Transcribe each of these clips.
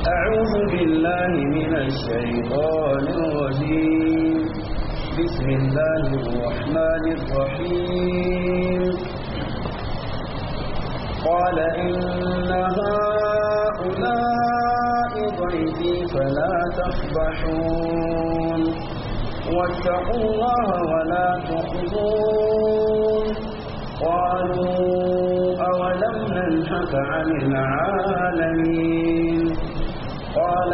أعوذ بالله من الشيطان الرجيم بسم الله الرحمن الرحيم قال إن هؤلاء ضيفي فلا تفضحون واتقوا الله ولا تخزون قالوا أولم ننهك عن العالمين قال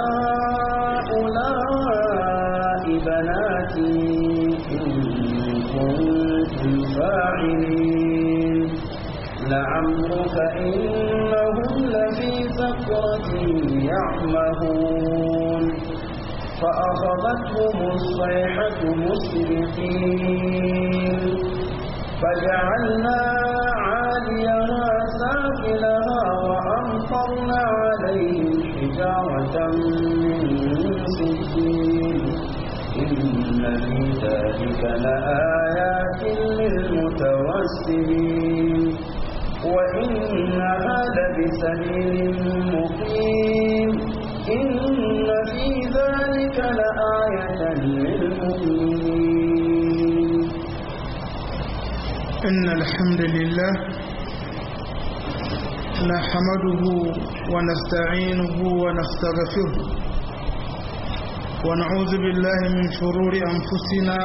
هؤلاء بناتي إن كنتم فاعلين لعمرك إنهم لفي سكرتهم يعمهون فأخذتهم الصيحة مسرقين فجعلنا عاليها سافلها وأمطرنا عليهم حجارة من سجين إن في ذلك لآيات للمتوسمين وإنها لبسبيل مقيم إن في ذلك لآية للمؤمنين إن الحمد لله نحمده ونستعينه ونستغفره ونعوذ بالله من شرور أنفسنا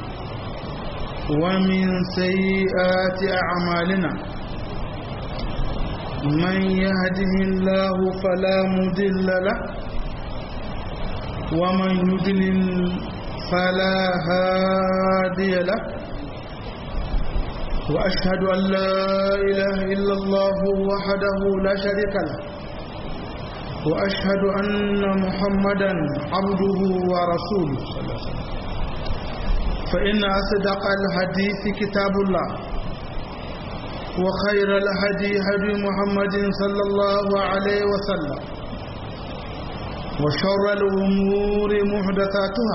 ومن سيئات أعمالنا من يهده الله فلا مضل له ومن يضلل فلا هادي له وأشهد أن لا إله إلا الله وحده لا شريك له وأشهد أن محمدا عبده ورسوله فإن أصدق الحديث كتاب الله وخير الهدي هدي محمد صلى الله عليه وسلم وشر الأمور محدثاتها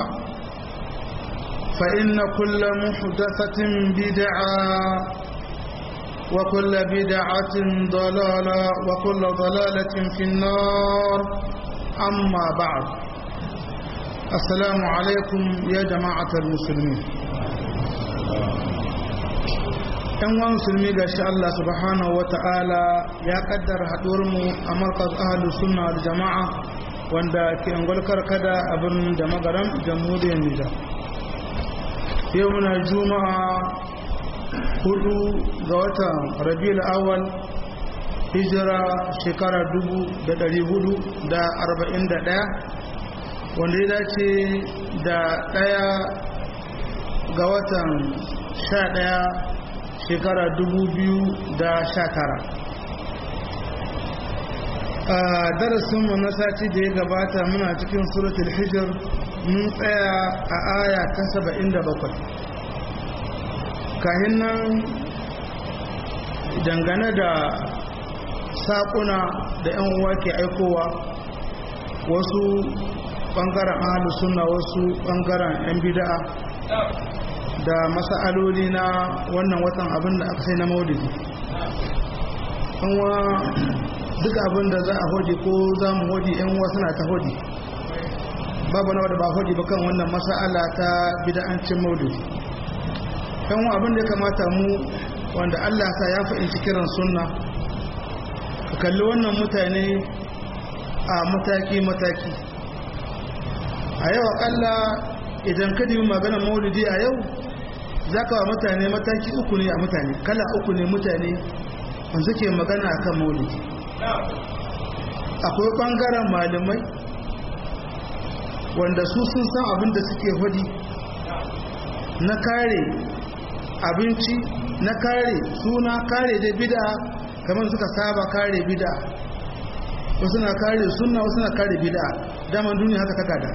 فإن كل محدثة بدعة وكل بدعة ضلالة وكل ضلالة في النار أما بعد السلام عليكم يا جماعة المسلمين ‘yan wa musulmi ga shi Allah subhanahu wa ta'ala ya kaddara haɗuwarmu a markaz ahalus sunna da jama'a wanda ke angwalkar kada a birnin da magaran jamhuriyar Nijar. yau muna juma'a hudu ga watan rabiul awal hijira shekara dubu da dari hudu da arba'in da ɗaya wanda ya dace da ɗaya ga watan sha ɗaya shekara dubu biyu da sha tara a darasinmu na sati da ya gabata muna cikin suratul hijir mun tsaya a aya ta saba'in da bakwai kahin nan dangane da saƙuna da 'yan uwa ke aikowa wasu ɓangaren ahalu suna wasu ɓangaren 'yan bida'a da masa'aloli na wannan watan abin da aka sai na maulidi duk abin da za a hoji ko za mu hoji 'yan uwa suna ta hoji babu na wadda ba hoji ba kan wannan masa'ala ta bida'ancin maulidi yan abin da ya kamata mu wanda Allah sa ya fahimci kiran sunna ka kalli wannan mutane a mataki-mataki a yau akalla idan ka dibi maganar maulidi a yau za ka wa mutane mataki uku ne a mutane kala uku ne mutane wanda suke magana akan maulidi akwai ɓangaren malamai wanda su sun san abin da suke hudi na kare abinci na kare suna kare da bida kamar suka saba kare bida wasu na kare suna wasu na kare bida daman duniya haka takada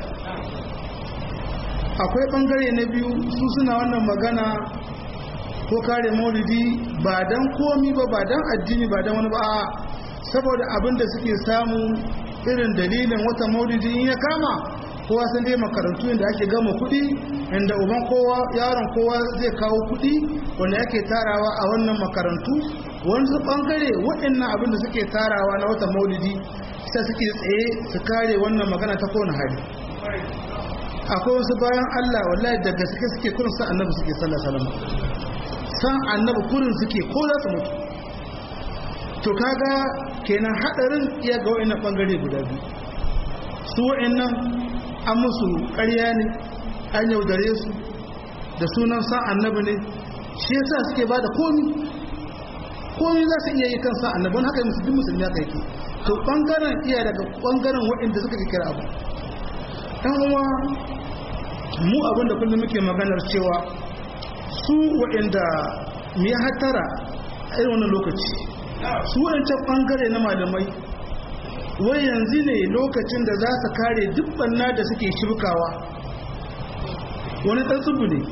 akwai bangare na biyu su suna wannan magana ko kare maulidi ba dan komi ba ba dan addini ba dan wani ba saboda abin da suke samu irin dalilin wata maulidi in ya kama kowa sun dai makarantu inda ake gama kuɗi inda uban kowa yaron kowa zai kawo kuɗi wanda yake tarawa a wannan makarantu wani bangare waɗannan abin da suke tarawa na wata maulidi ta suke tsaye su kare wannan magana ta kowane hali akwai wasu bayan Allah wallahi da gaske suke kurin san annabi suke sallallahu alaihi wasallam san annabi kurin suke ko za su mutu to kaga kenan hadarin iya ga wayannan bangare guda biyu su wayannan an musu ƙarya ne an yaudare su da sunan san annabi ne shi yasa suke bada komi komi za su iya yi kan san annabi haka musu duk musulmi haka yake to bangaren iya daga bangaren waɗanda suka kira abu dan uwa mu abin da kullum muke maganar cewa su waɗanda mu ya hatara a irin wannan lokaci su waɗancan bangare na malamai wai yanzu ne lokacin da za su kare duk banna da suke shirkawa wani tsantsubu ne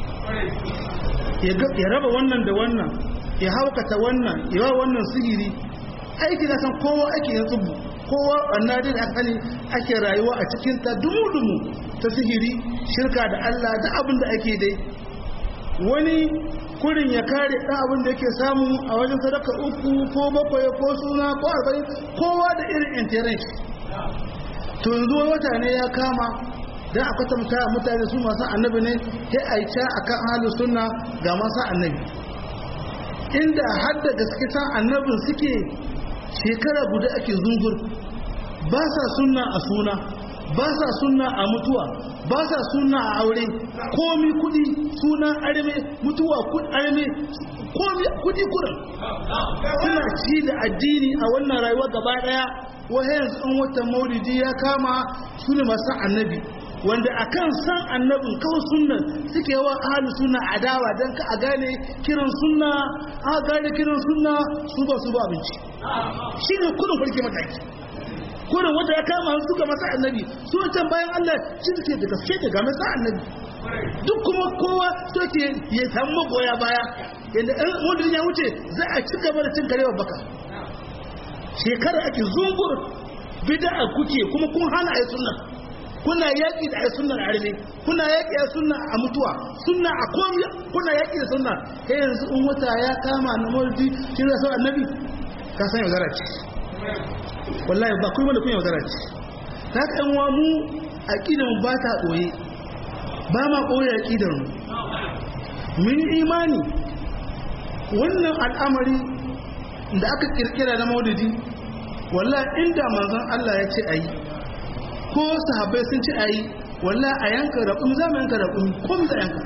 ya raba wannan da wannan ya haukata wannan ya wa wannan sihiri aiki na san kowa ake yin tsubu kowa banna da aka ne ake rayuwa a cikin ta dumu-dumu ta sihiri shirka da Allah da abin da ake dai wani kurin ya kare ɗan abin da yake samu a wajen sadaka uku ko bakwai ko suna ko arba'in kowa da irin intiran shi to yanzu wata ne ya kama dan a kwatanta mutane su masu annabi ne sai a yi ca a kan halin sunna ga masu annabi inda har da gaske san annabin suke shekara guda ake zungur ba sa sunna a suna ba sa sunna a mutuwa ba sa sunna a aure komi kudi suna arme mutuwa arme komi kudi kurin suna ci da addini a wannan rayuwa gaba daya wahayan an watan maulidi ya kama su ne masu annabi wanda akan san annabin kawai sunnan suke yawa ahalu sunna adawa don ka a gane kiran sunna a gane kiran sunna su ba su ba abinci shi ne kudin farke mataki kudin wanda ya kama su ga masa annabi su wancan bayan allah shi suke da gaske da ga masa annabi duk kuma kowa so ke ya samu magoya baya yadda wanda ya wuce za a ci gaba da cin karewa baka shekara ake zungur bid'a kuke kuma kun hana a yi sunna kuna yaƙi da ai sunnar arme kuna yaƙi da sunna a mutuwa sunna a komi kuna yaƙi da sunna kai yanzu in wata ya kama na mawlidi shi da sau annabi ka san yaudara ce wallahi ba kuma da kun yaudara ce ta ka yan mu aƙidar ba ta ɓoye ba ma ɓoye aƙidar mu mun imani wannan al'amari da aka kirkira na maulidi wallahi inda manzon Allah ya ce ayi ko sahabbai sun ci ayi walla a yanka raƙumi za mu yanka raƙumi komi za yanka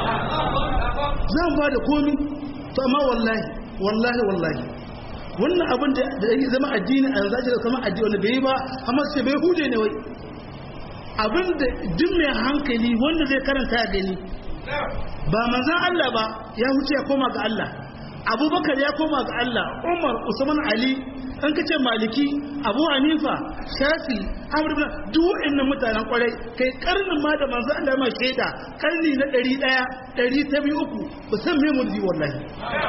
za mu ba da komi to amma wallahi wallahi wallahi wannan abin da ya zama addini a yanzu da kama addini wanda bai yi ba amma sai bai hude ne wai abin da duk mai hankali wanda zai karanta ya gani ba manzan Allah ba ya huce ya koma ga Allah abubakar ya koma ga Allah umar usman ali an kace maliki abu hanifa shafi amr ibn duk wa'annan mutanen kwarai kai karnin ma da manzo Allah ma shaida karni na 100 100 uku ba san me murji wallahi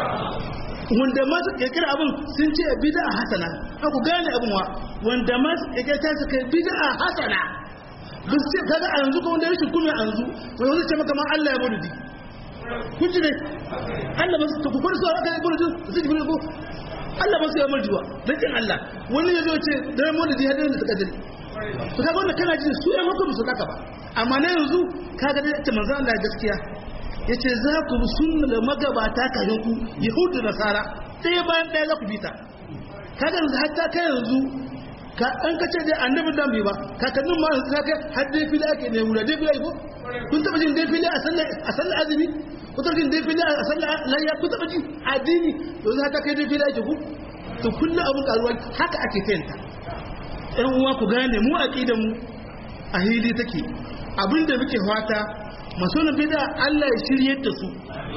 wanda ma su kirkira abin sun ce bid'a hasana ku gane abin wa wanda ma su kirkira su kai bid'a hasana bin sai kaga a yanzu ko wanda ya shi kuma a yanzu wai wani ce maka ma Allah ya murji kun ji ne Allah ba su ta kukwar su aka yi murji su ji ko Allah ba su yi marjiwa don kin Allah wani ya zo ce da ya mona jihar da suka jiri su kaga wanda kana jin su ya hukum su kaka ba amma na yanzu kaga da ta manzo Allah gaskiya yace za ku bi sunna da magabata kafin ku yahudu nasara ɗaya bayan ɗaya za ku bi ta kaga yanzu hatta kai yanzu ka an ka ce dai annabi dan bai ba kakannin ma yanzu ka kai har dai fili ake ne wura dai fili ko kun taba jin dai fili a sallar a sallar azumi kun taba jin dai fili a sallar layya kun taba jin addini yanzu haka kai dai fili ake ku to kullu abun karuwa haka ake kayanta ɗan uwa ku gane mu aqida mu a hili take abinda muke fata masonin bid'a Allah ya shirye da su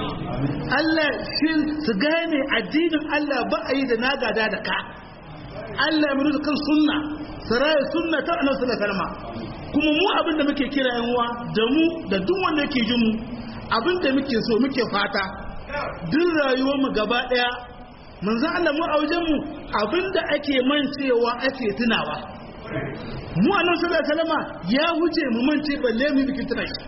Allah shi su gane addinin Allah ba a yi da nagada da ka Allah ya mutu kan sunna saraya sunna ta annabi sallallahu alaihi wasallam kuma mu abin da muke kira yan uwa da mu da duk wanda yake jin mu abin da muke so muke fata duk rayuwar mu gaba daya manzo Allah mu a wajen mu abin da ake mancewa ake tunawa mu annabi sallallahu alaihi wasallam ya huce mu mance balle mu bikin tuna shi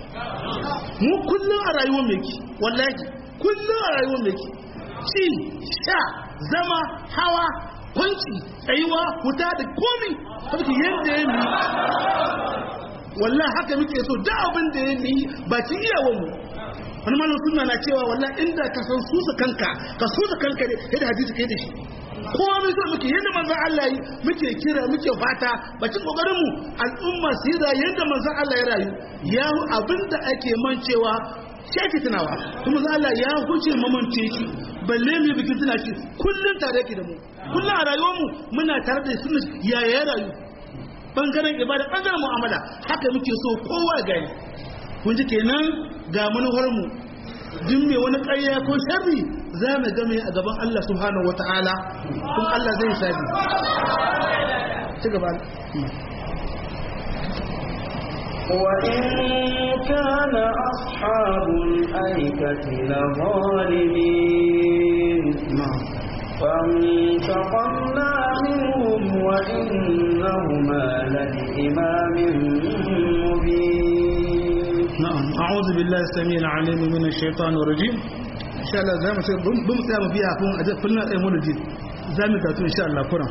mu kullun a rayuwar mu yake wallahi kullun a rayuwar mu yake ci sha zama hawa kwanci tsayuwa wuta da komi saboda yadda ya yi wallahi haka muke so da abin da ya yi ba ci iyawan mu wani malam sunna na cewa wallahi inda ka san susa kanka ka susa kanka ne yadda hadisi kai da shi kowa mai so muke yadda manzon Allah yi muke kira muke fata bacin kokarin mu al'umma su yi rayu yadda manzon Allah ya rayu ya abinda ake mancewa shi ake tunawa kuma manzon Allah ya huce mamance shi balle mu bikin tuna shi kullun tare yake da mu kullun a rayuwar mu muna tare da sunna ya ya rayu bangaren ibada bangaren mu'amala haka muke so kowa gani kun ji kenan ga manufar mu duk mai wani ƙarya ko sharri za mu game a gaban Allah subhanahu wata'ala kuma Allah zai sabi ci gaba وإن كان أصحاب الأيكة لظالمين فانتقمنا منهم وإنهما لبإمام مبين نعم أعوذ بالله السميع العليم من الشيطان الرجيم إن شاء الله زي ما شاء بم سيما فيها كون أجل كلنا أيمون الجيد زي ما تاتو إن شاء الله كنا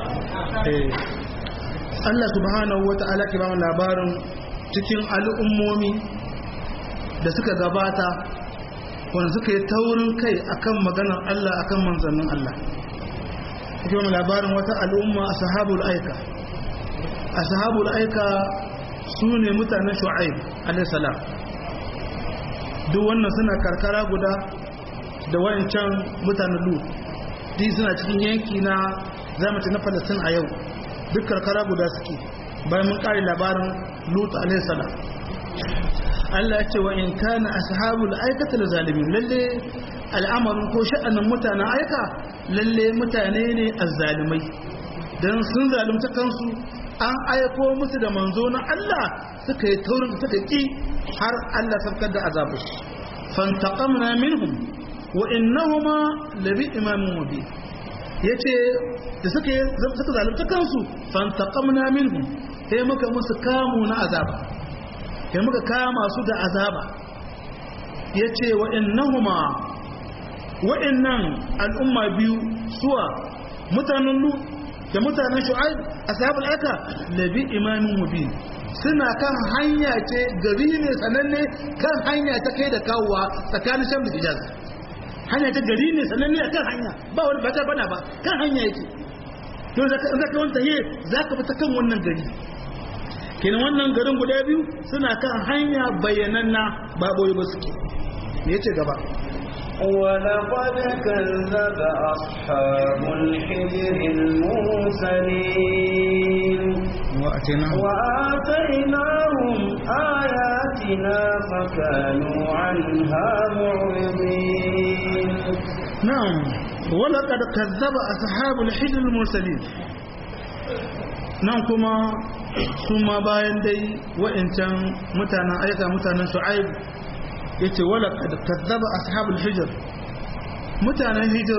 Allah subhanahu wa ta'ala ke ba mu labarin cikin al'ummomi da suka gabata wanda suka yi taurin kai akan maganar Allah akan manzannin Allah ke ba mu labarin wata al'umma a sahabul aika a sahabul aika su ne mutanen shu'aib alaihissalam duk wannan suna karkara guda da wayancan mutanen lut duk suna cikin yanki na zamaci na falastin a yau duk karkara guda suke bayan mun kare labarin lut alaihissalam Allah ya ce wa in kana ashabul aikata da zalimin lalle al'amarin ko sha'anin mutanen aika lalle mutane ne azzalimai dan sun zalunta kansu an aiko musu da manzo na Allah suka yi taurin da suka ki har Allah sarkar da azabu fantaqamna minhum wa innahuma labi imamin mubin yace da suka suka zalunta kansu fantaqamna minhum sai muka musu kamu na azaba sai muka kama su da azaba yace wa innahuma wa'annan al'umma biyu suwa mutanen lut da mutanen shu'aib ashabul aka labi imamin mubin suna kan hanya ce gari ne sananne kan hanya ta kai da kawowa tsakanin sham da hijaz hanya ta gari ne sananne kan hanya ba wani ba ta bana ba kan hanya yake to zaka zaka wanta he zaka bi ta kan wannan gari kenan wannan garin guda biyu suna kan hanya bayyananna ba boye ba suke me yace gaba ولقد كذب أصحاب الحجر المرسلين واتيناهم وآتيناهم آياتنا فكانوا عنها معرضين نعم ولقد كذب أصحاب الحجر المرسلين nan kuma su ma bayan dai wa'incan mutanen aika mutanen shu'aib ya ce wala kazzaba ashabul hijr mutanen hijr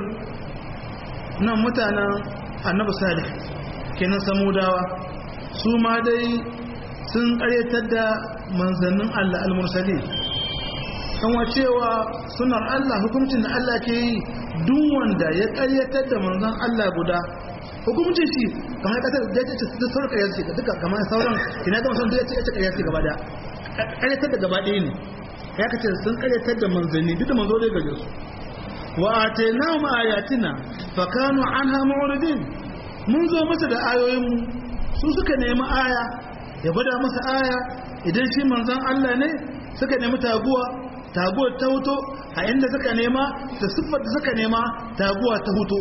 nan mutanen annabi salih kenan samudawa su ma dai sun karyatar da manzannin Allah al-mursali kan cewa sunar Allah hukuncin da Allah ke yi duk wanda ya karyatar da manzon Allah guda hukuncin shi kamar kasar da ya ce ta sauran karyar ce duka kamar sauran ina ga musamman da ya ce ya ce karyar ce gaba daya karyatar da gaba ɗaya ne ya kace sun karyatar da manzanni duk da manzo dai gaje su wa atainahum ayatina fa kanu anha mu'ridin mun zo masa da ayoyin mu su suka nemi aya ya gwada masa aya idan shi manzon Allah ne suka nemi taguwa taguwar ta huto a inda suka nema da siffar da suka nema taguwa ta huto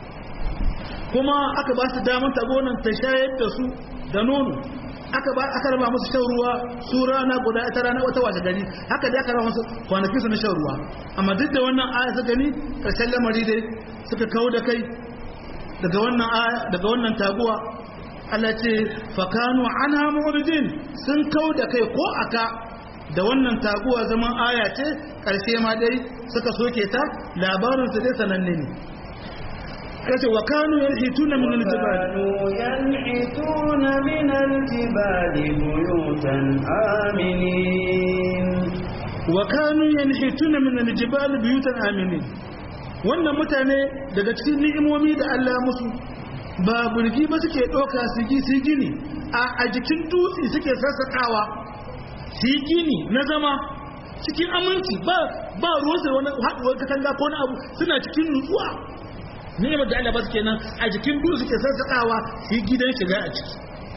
kuma aka ba su damar tagonan ta shayar da su da nono aka ba aka raba musu shan ruwa su rana guda ita rana wata wace gari haka dai aka raba musu kwanaki su na shan ruwa amma duk da wannan aya su gani karshen lamari dai suka kawo da kai daga wannan aya daga wannan taguwa Allah ce fakanu anha mu'ridin sun kawo da kai ko aka da wannan taguwa zaman aya ce karshe ma dai suka soke ta labarin su dai sananne ne kace wa kanu yanhituna min al-jibal كانوا ينحتون من الجبال بيوتا آمنين wa kanu yanhituna min al-jibal buyutan aminin wannan mutane daga cikin ni'imomi da Allah musu ba burgi ba suke ɗauka su gi su gini a jikin dutse suke sassaƙawa su yi gini na zama cikin aminci ba ba ruwansu da wani haɗuwar katanga ko na abu suna cikin nutsuwa ni'imar da Allah ba su kenan a jikin dutse suke sassaƙawa su yi gidan shiga a ciki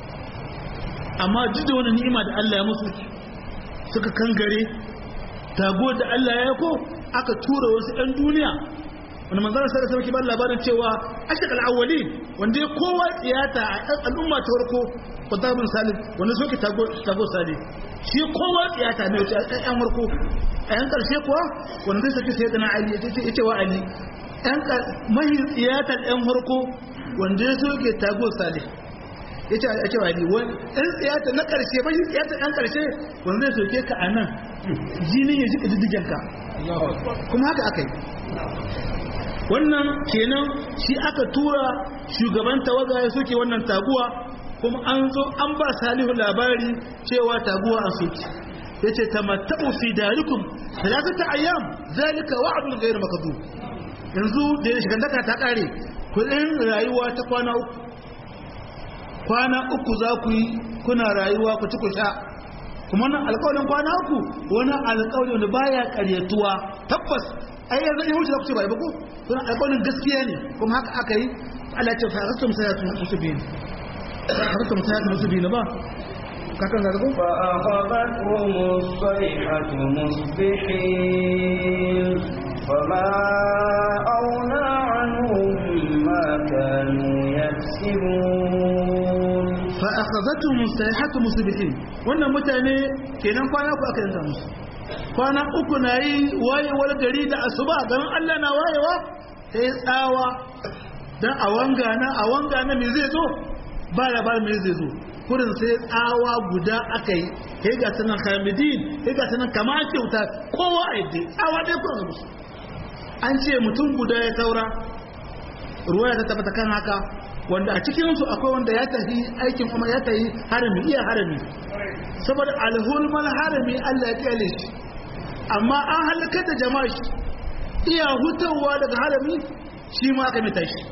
amma duk da wani ni'ima da Allah ya musu suka kangare tago da Allah ya ko aka tura wasu 'yan duniya wani manzanar sai da sauki ba labarin cewa ashek al'awwali wanda ya kowa tsiyata a ɗan al'umma ta farko kwantabin salim wanda soke tago salim shi kowa tsiyata ne wace a ɗan farko a yan ƙarshe kuwa wanda zai saki sai dana ali ya ce wa ali mahi tsiyatar ɗan farko wanda ya soke tago salim ya ce a cewa ali ɗan tsiyata na ƙarshe mahi tsiyata ɗan ƙarshe wanda zai soke ka a nan jinin ya jika diddigenka kuma haka aka yi wannan kenan shi aka tura shugaban tawaga ya soke wannan taguwa kuma an zo an ba salihu labari cewa taguwa an soke ya ce tamatta'u fi darikum talatata ayyam zalika wa'dun ghayr makdhub yanzu da ya shiga daka ta kare kudin rayuwa ta kwana uku kwana uku za ku yi kuna rayuwa ku ci ku sha kuma wannan alƙawarin kwana uku wani alƙawari wanda baya ƙaryatuwa tabbas ai yanzu in wuce za ku ce bai ba ko don alƙawarin gaskiya ne kuma haka aka yi Allah ya ce fa rastum sayatu musubin rastum sayatu musubin ba kakan da ko fa akhadathum as-sayhatu musbihin fama auna anhum ma kanu yaksibun fa akhadathum as-sayhatu musbihin wannan mutane kenan kwana ku aka yanka musu kwana uku na yi wayewar gari da asuba ganin Allah na wayewa sai tsawa dan a wanga na a wanga na me zai zo ba labarin me zai zo kurin sai tsawa guda aka yi kai ga sanan hamidin kai ga sanan kama ake wuta kowa a yadda tsawa dai kurin musu an ce mutum guda ya saura ruwa ta tabbata kan haka wanda a cikinsu akwai wanda ya tafi aikin kuma ya tafi harami iya harami saboda alhulmal harami Allah ya kyale shi amma an halakar da jama'a shi iya hutawa daga harami shi ma aka mita shi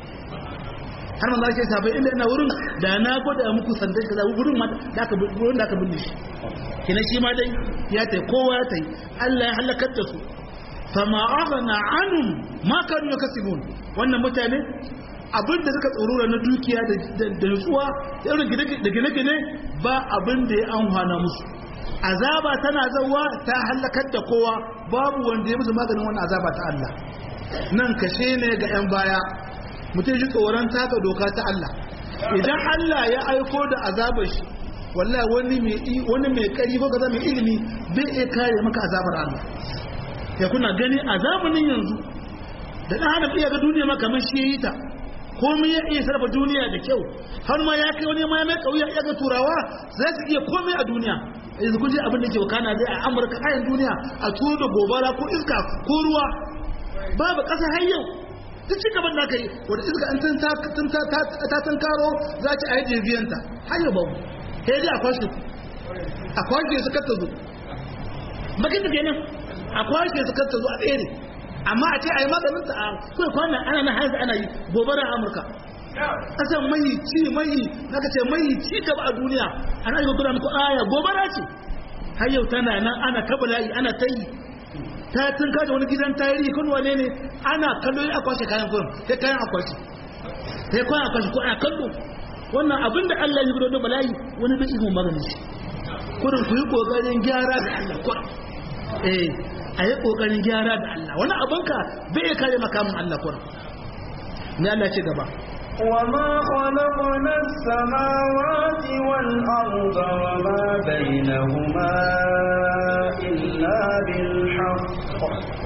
har manzo ke sabai inda ina wurin da na gwada muku sandan kaza wurin ma da aka wurin da aka binne shi kina shi ma dai ya tai kowa ya tai Allah ya halakar da su fama aghna anhum ma kanu yakasibun wannan mutane abin da suka tsorura na dukiya da nutsuwa da irin da gine-gine ba abin da ya amfana musu azaba tana zawa ta halakar da kowa babu wanda ya musu maganin wannan azaba ta Allah nan kashe ne ga 'yan baya mutum ji tsoron taka doka ta Allah idan Allah ya aiko da azabar shi wallahi wani mai wani mai kari ko kaza mai ilimi bai iya kare maka azabar Allah ya kuna gani azabunin yanzu da dan adam iya ga duniya ma kamar shi yayi ta komai ya iya sarrafa duniya da kyau har ma ya kai wani ma mai kauya ya ga turawa za su iya komai a duniya yanzu kun ji abin da ke wakana zai a amurka kayan duniya a turo da gobara ko iska ko ruwa babu ƙasa har yau duk ci gaban da aka yi wata iska an ta tan karo za ci a yi jirgiyanta har yau babu sai dai a kwashe a kwashe su kata zo bakin da kenan a kwashe su kata zo a tsere amma a ce a yi maganin ta a kai kwanan ana na haifu ana yi gobara a amurka kasan mai ci mai naka ce mai ci gaba a duniya ana yi gudanar ku aya gobara ce har yau tana nan ana kabala'i ana ta yi ta tun kada wani gidan tarihi kun wane ne ana kallo ya kwashe kayan kurin sai kayan akwashe sai kayan akwashe ko ana kallo wannan abin da Allah ya gudu da bala'i wani bai ihun magani shi kurin ku yi kokarin gyara da Allah kurin eh a yi kokarin gyara da Allah wani abinka bai kare makamin Allah kurin ne Allah ce gaba وما خلقنا السماوات والأرض وما بينهما إلا بالحق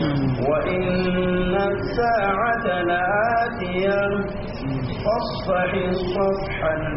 وإن الساعة لآتية فاصفح الصفح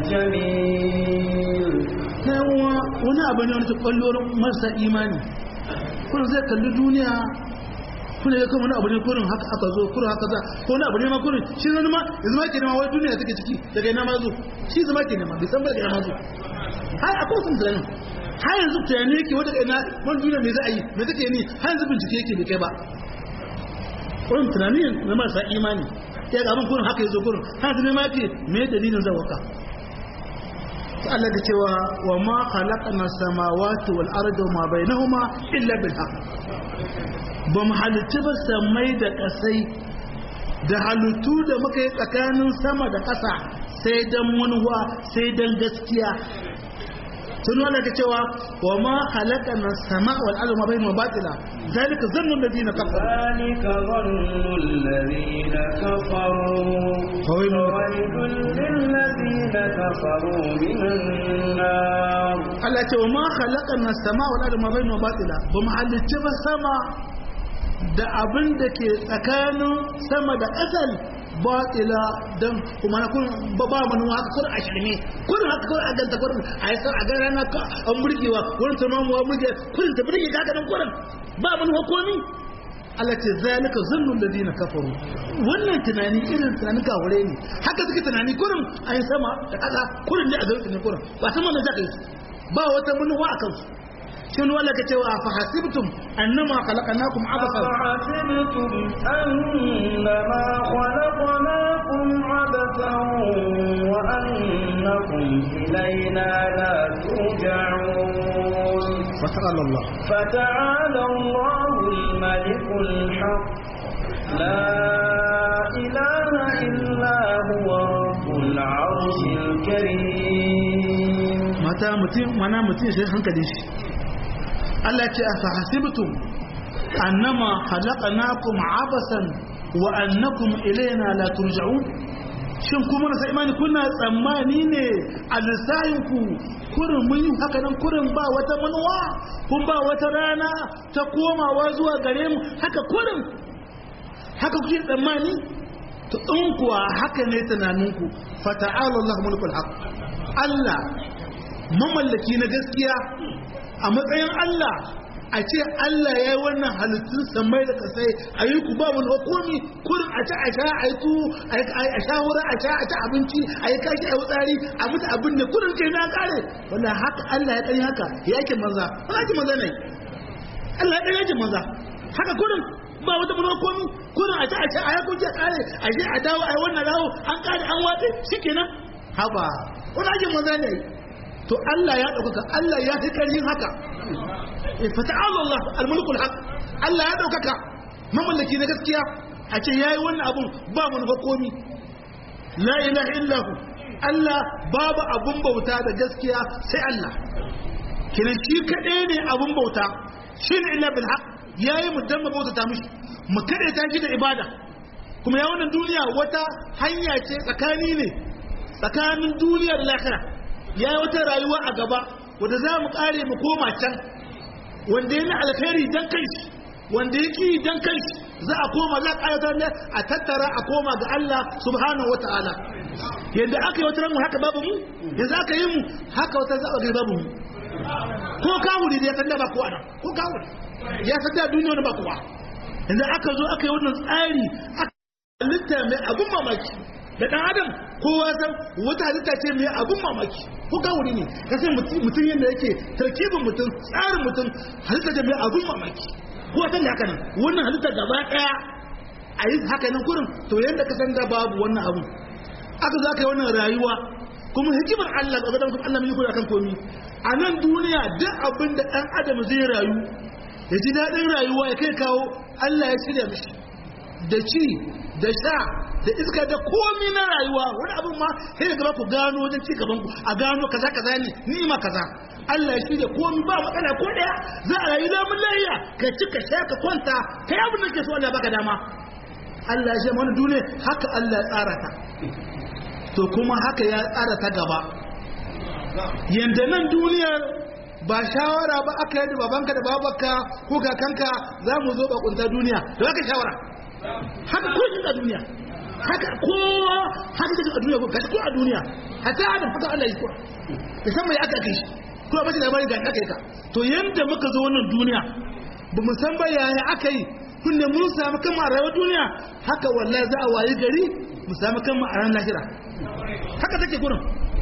الجميل yawa wani abu ne wani ta kwallon marasa imani kuma zai kalli duniya kuna ya kuma wani abu ne kurin haka aka zo kurin haka za ko wani abu ne ma kurin shi zama ma yanzu ma ke nema wani duniya take ciki daga ina ma zo shi zama ke nema bai san ba daga ina ma zo har akwai sun tunanin har yanzu tunani yake wata ina wani duniya me za a yi me take ni har yanzu bincike yake bai kai ba kurin tunani na marasa imani ya ga abin kurin haka yazo kurin kana tunai ma yake me dalilin zawaka Allah da cewa wa ma khalaqna samawati wal arda ma bainahuma illa bil haqq ba mu halitta ba samai da kasai da halittu da muka yi tsakanin sama da ƙasa sai dan manuwa sai dan gaskiya sun wanda ka cewa wa ma khalaqna sama wal arda ma bainahuma batila zalika zannu alladhina kafaru ذلك ظن الذين كفروا فويل فويل للذين كفروا من النار Allah ce wa ma khalaqna sama wal arda ma bainahuma batila ba mu halicci ba sama da abin da ke tsakanin sama da ƙasar batila dan kuma na kun ba ba manu haka kun a shirme kun haka kun a ganta kun a yi a ga rana ka an burgewa wurin tamamuwa burge kun ta burge ka ga nan kun ba manu komi Allah ce zalika zannul ladina kafaru wannan tunani irin tunanin kawure ne haka suke tunani kurin a yi sama da ƙasa kurin ne a garin ne kurin ba sama da zaka yi ba wata manuwa a kansu shin wala ka cewa fa hasibtum annama khalaqnakum abathan أفحسبتم أنما خلقناكم عبثا وأنكم إلينا لا ترجعون وتعالى الله فتعالى الله الملك الحق لا إله إلا هو رب العرش الكريم mata mutum mana mutum sai hankali shi Allah ce a fahasibtum annama khalaqnakum abasan wa annakum ilayna la turja'un shin kuma na imani kuna tsammani ne a lissahin ku kurin mun yi haka nan kurin ba wata manuwa kun ba wata rana ta komawa zuwa gare mu haka kurin haka kuke tsammani to in kuwa haka ne tunaninku fata'ala Allah mulkul haq Allah mamallaki na gaskiya a matsayin Allah a ce Allah ya yi wannan halittun samai da kasai a yi ku ba wani hukumi kurin a ci a sha a yi tu a sha wurin a sha a ci abinci a yi kashi a yi tsari a mutu abin da kurin kai na kare wanda haka Allah ya ɗari haka ya yake maza wani ake maza ne Allah ya ɗari yake maza haka kurin ba wata mana hukumi kurin a ci a sha a yi kunci a kare a je a dawo a yi wannan dawo an kare an watse shi kenan haba wani ake maza ne to Allah ya ɗaukaka Allah ya fi ƙarfin haka fata'ala Allah al-mulkul haq Allah ya ɗaukaka mamallaki na gaskiya a ce yayi wannan abun ba mun ga komi la ilaha illahu Allah babu abun bauta da gaskiya sai Allah kinan shi kaɗai ne abun bauta shi ne illa bil haq yayi mu dan bauta ta mishi mu kaɗai ta shi da ibada kuma ya wannan duniya wata hanya ce tsakani ne tsakanin duniya da lahira ya yi wata rayuwa a gaba wanda za mu kare mu koma can wanda ya na alkhairi dan kai wanda ya ki dan kai za a koma za a ƙayatar ne a tattara a koma ga Allah subhanahu wa ta'ala yadda aka yi wata ranmu haka babu mu yanzu aka yi mu haka wata za a gari babu mu ko kawuri da ya san da ba kowa nan ko kawuri ya san da duniya wani ba kowa yanzu aka zo aka yi wannan tsari aka halitta mai abun mamaki da ɗan adam kowa san wata halitta ce mai abun mamaki ko kawuri ne ka sai mutum yadda yake tarkibin mutum tsarin mutum halitta ce mai abun mamaki ko san da haka nan wannan halitta gaba ɗaya a yi haka nan kurin to yadda ka san da babu wannan abun aka za ka yi wannan rayuwa kuma hikimar Allah ga gadan Allah mai kula kan komi a nan duniya duk abin da ɗan adam zai rayu ya ji daɗin rayuwa ya kai kawo Allah ya shirya mishi da ci da sha da iska da komi na rayuwa wani abin ma sai da gaba ku gano wajen ci gaban ku a gano kaza kaza ne ni'ima kaza Allah ya shirya komi ba matsala ko daya za a rayu lamun layya ka ci ka sha ka kwanta kai abin da ke so Allah baka dama Allah ya ce mana duniya haka Allah ya tsara ta to kuma haka ya tsara ta gaba yanda nan duniyar ba shawara ba aka yi da babanka da babanka ko kakanka za mu zo bakunta duniya da aka shawara haka ko shi a duniya haka kowa haka take a duniya ko kashi ko a duniya hatta adam fata Allah yi kura da san mai aka kai shi ko ba shi labarin ga aka yi ka to yanda muka zo wannan duniya ba mu san ba yaya aka yi kunne mun samu kan a rayuwar duniya haka wallahi za a wayi gari mu samu kan a ran lahira haka take gurin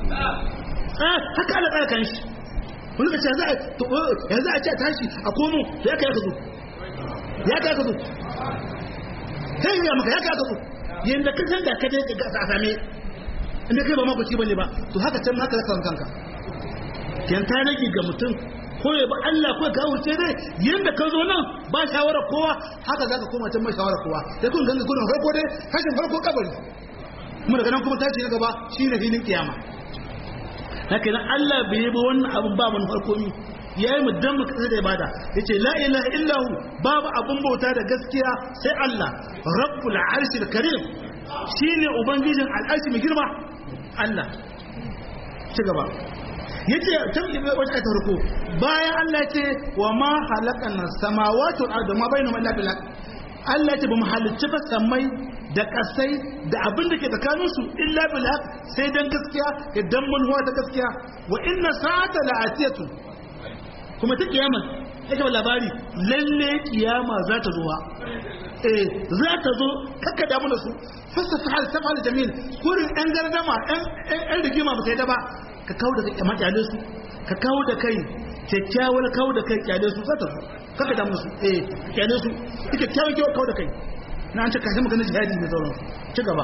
haka Allah tsaya kan shi wani kace za a yanzu a ce tashi a komo ya kai ka zo ya kai ka zo sai ya maka ya kai ka zo yanda ka san da ka dai ka a same inda kai ba makoci bane ba to haka can haka zaka san kanka yan ta rage ga mutum ko ya ba Allah ko ka wuce dai yanda ka zo nan ba shawara kowa haka zaka koma can ba shawara kowa sai kun ganga gudun farko dai hashin farko kabari kuma daga nan kuma tashi na gaba shine filin kiyama haka nan Allah bai yi ba wannan abun ba mun farko ni ya yi muddan mu kasa da ibada ya ce la ilaha illahu babu abun bauta da gaskiya sai Allah rabbul arshil karim shine ubangijin al'arshi mai girma Allah ci gaba yace tan ibe wata ta farko bayan Allah ce wa ma halaqana samawati wal ardi ma bainahuma illa bil haqq Allah ce bamu halicci ba samai da kasai da abin da ke tsakanin su illa bil haqq sai dan gaskiya idan mun huwa ta gaskiya wa inna sa'ata la'atiyatu kuma ta kiyama yake ba labari lalle kiyama za ta zo eh za ta zo kakka damu da su fasa fa'al tafal jamil kurin ɗan gardama ɗan rigima ba sai da ba ka kawo da kai makyale su ka kawo da kai kyakkyawar kawo da kai kyale su za ta zo kakka damu su eh kyale su ita kyawun kyawun kawo da kai na an ce kashin maganin jihadi mai sauran ci gaba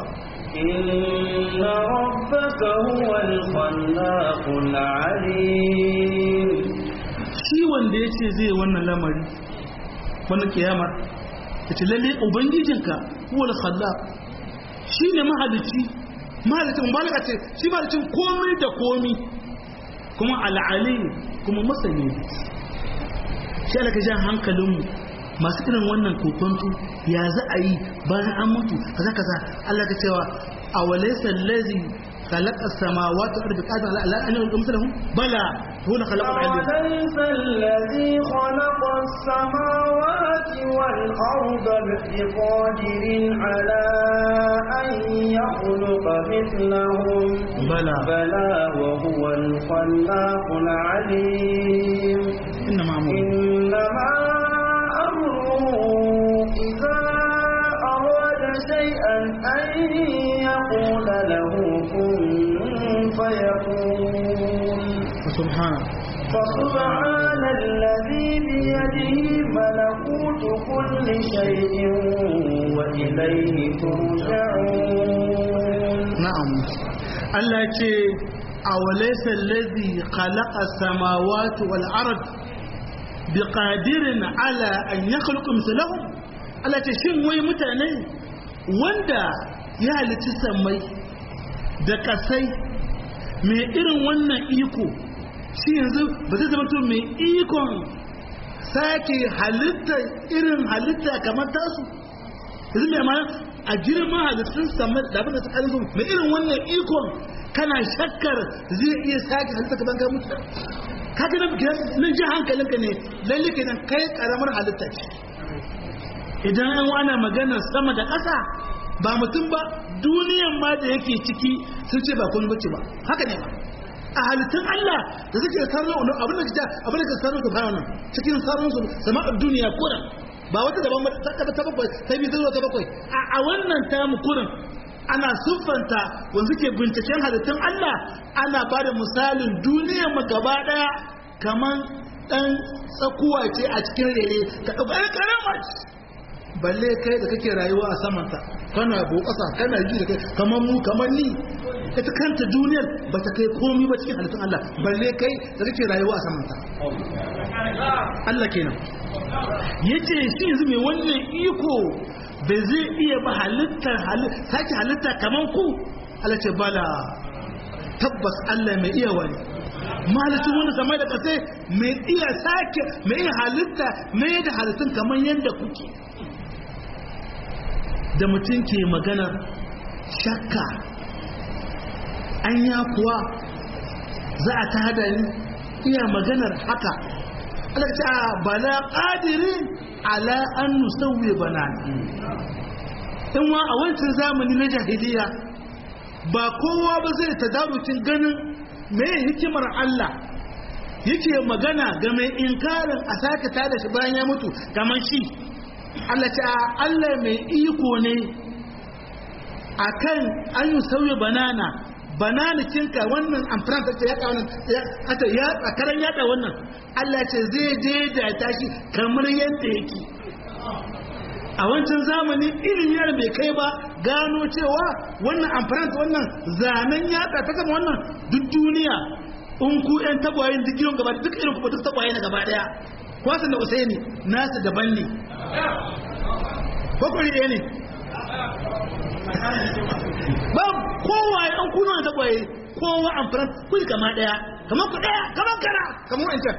إن ربك هو الخلاق العليم shi wanda ya ce zai wannan lamari wannan kiyamar ya ce lalle ubangijinka huwal khallaq shi ne mahalicci mahalicci mubalaka ce shi mahalicin komai da komi kuma al'ali kuma masani shi alaka jan hankalinmu masu irin wannan kokonto ya za a yi bayan an mutu kaza kaza Allah ka cewa a walaysa allazi خلق السماوات والارض قادر على ان يخلق مثلهم بلى هو خلق العلم أوليس الذي خلق السماوات والأرض بقادر على أن يخلق مثلهم بلى بلى وهو الخلاق العليم انما امره إنما أمره إذا أراد شيئا أن يقول له كن فيكون سبحانه فسبحان الذي بيده ملكوت كل شيء وإليه ترجعون na'am Allah ya ce awalaysa allazi khalaqa samawati wal ard biqadirin ala an yakhluqa mithlahum Allah ya ce shin wai mutane wanda ya halitta samai da kasai mai irin wannan iko shi yanzu ba zai zama to mai ikon sake halitta irin halitta kamar tasu yanzu mai mana a girman halittun samar da abin da ta kalin mai irin wannan ikon kana shakkar zai iya sake halitta kaman ka mutu kaga nan nan ji hankalinka ne lalle kenan kai karamar halitta ce idan an ana maganar sama da ƙasa ba mutum ba duniyan ma da yake ciki sun ce ba komai bace ba haka ne ba a halittun Allah da suke sarrafa abin da ke abin da ke sarrafa ta nan cikin sarrafa sama'ar duniya kuran ba wata daban ba ta ta bakwai ta biyu zuwa ta bakwai a a wannan tamu kurin ana siffanta wanda ke binciken halittun Allah ana ba da misalin duniyar mu gaba daya kaman dan tsakuwa ce a cikin rere ka ɗauka karama balle kai da kake rayuwa a samanta kana bo ƙasa kana ji da kai kamar mu kamar ni ita kanta duniyar ba ta kai komi ba cikin halittun Allah balle kai da kake rayuwa a samanta Allah kenan yace shi yanzu mai wannan iko bai zai iya ba halittar sake halitta kaman ku Allah ce bala tabbas Allah mai iya wani mahalicin wani sama da kasai mai iya sake mai iya halitta mai da halittun kaman yadda kuke da mutum ke maganar shakka anya kuwa za a ta hada ni iya maganar haka Allah ta bala qadirin ala an nusawwi banana in wa a wancan zamani na jahiliya ba kowa ba zai tadarukin ganin me hikimar Allah yake magana ga mai inkarin a sake tada shi bayan ya mutu kamar shi Allah ta Allah mai iko ne akan an yi sauye banana banana cinka wannan amfran ta ya ka wannan ata ya tsakaran yada wannan Allah ce zai daidaita shi kamar yadda yake a wancan zamani ilimi yana bai kai ba gano cewa wannan amfani wannan zanen yatsa ta gama wannan duk duniya in ku yan tagwayen duk gidan gaba duk irin kuma duk tagwaye na gaba daya kwasan da usaini nasu daban ne bakwai ɗaya ne ba kowa ya an kuna da tagwaye kowa amfani kuli kama daya kamar ku daya kamar kara kamar wancan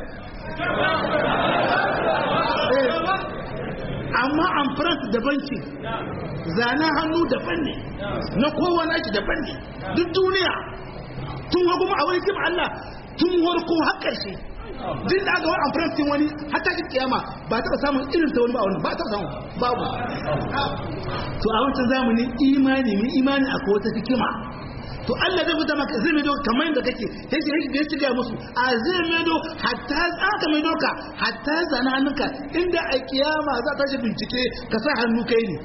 amma amfani daban ce zanen hannu daban ne na kowa na shi daban ne duk duniya tun hagu a wani kim Allah tun warko har ƙarshe duk da aka wani amfani wani hatta ki kiyama ba taɓa samun irin ta wani ba wani ba taɓa samun babu to a wancan zamani imani min imani akwai wata hikima to Allah zai fita maka zai maido kamar yadda kake yake yake yake ga musu a zai maido hatta aka maido ka hatta zana hannunka inda a kiyama za ta shi bincike ka sa hannu kai ne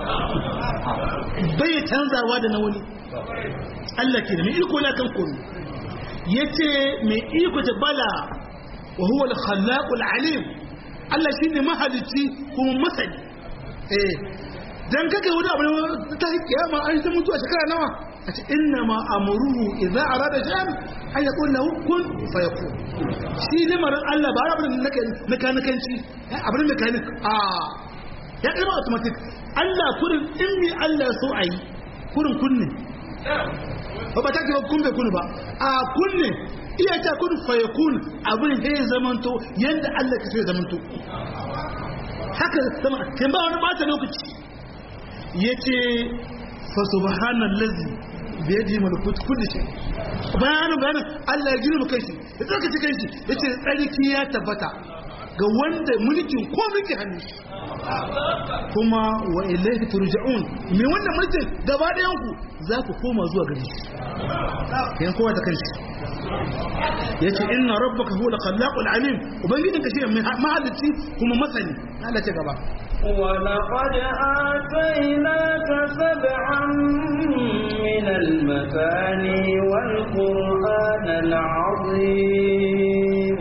bai canzawa da na wani Allah ke da mai iko na kan komi yace mai iko ta bala wa huwa al-khallaq al-alim Allah shine mahalicci kuma masani eh dan kake wani abu ta kiyama an ta mutu a shekara nawa a ce inna ma amuruhu idza arada shay'an an yaqul lahu kun fayakun shi lamarin Allah ba abin da nake mekanikanci abin mekanik a ya kalma automatic Allah kurin in mi Allah so ayi kurin kunne ba ba ta ce kun bai kunu ba a kunne iya ta kun fayakun abin da ya zamanto yanda Allah ka so ya zamanto haka sama kin ba wani bata lokaci yace fa subhanallazi da ya ji malakut kulli shay bayanin bayanin Allah ya girma kai shi ya tsaka cikin shi yace tsarki ya tabbata ga wanda mulkin ko mulki hannu kuma wa ilayhi turja'un me wannan mulkin gaba ɗayan ku za ku koma zuwa gare shi yan kowa da kanshi yace inna rabbaka huwa al-khallaqul alim ubangijinka shi ne mahalicci kuma masani Allah ce gaba ولقد آتيناك سبعا من المثاني والقرآن العظيم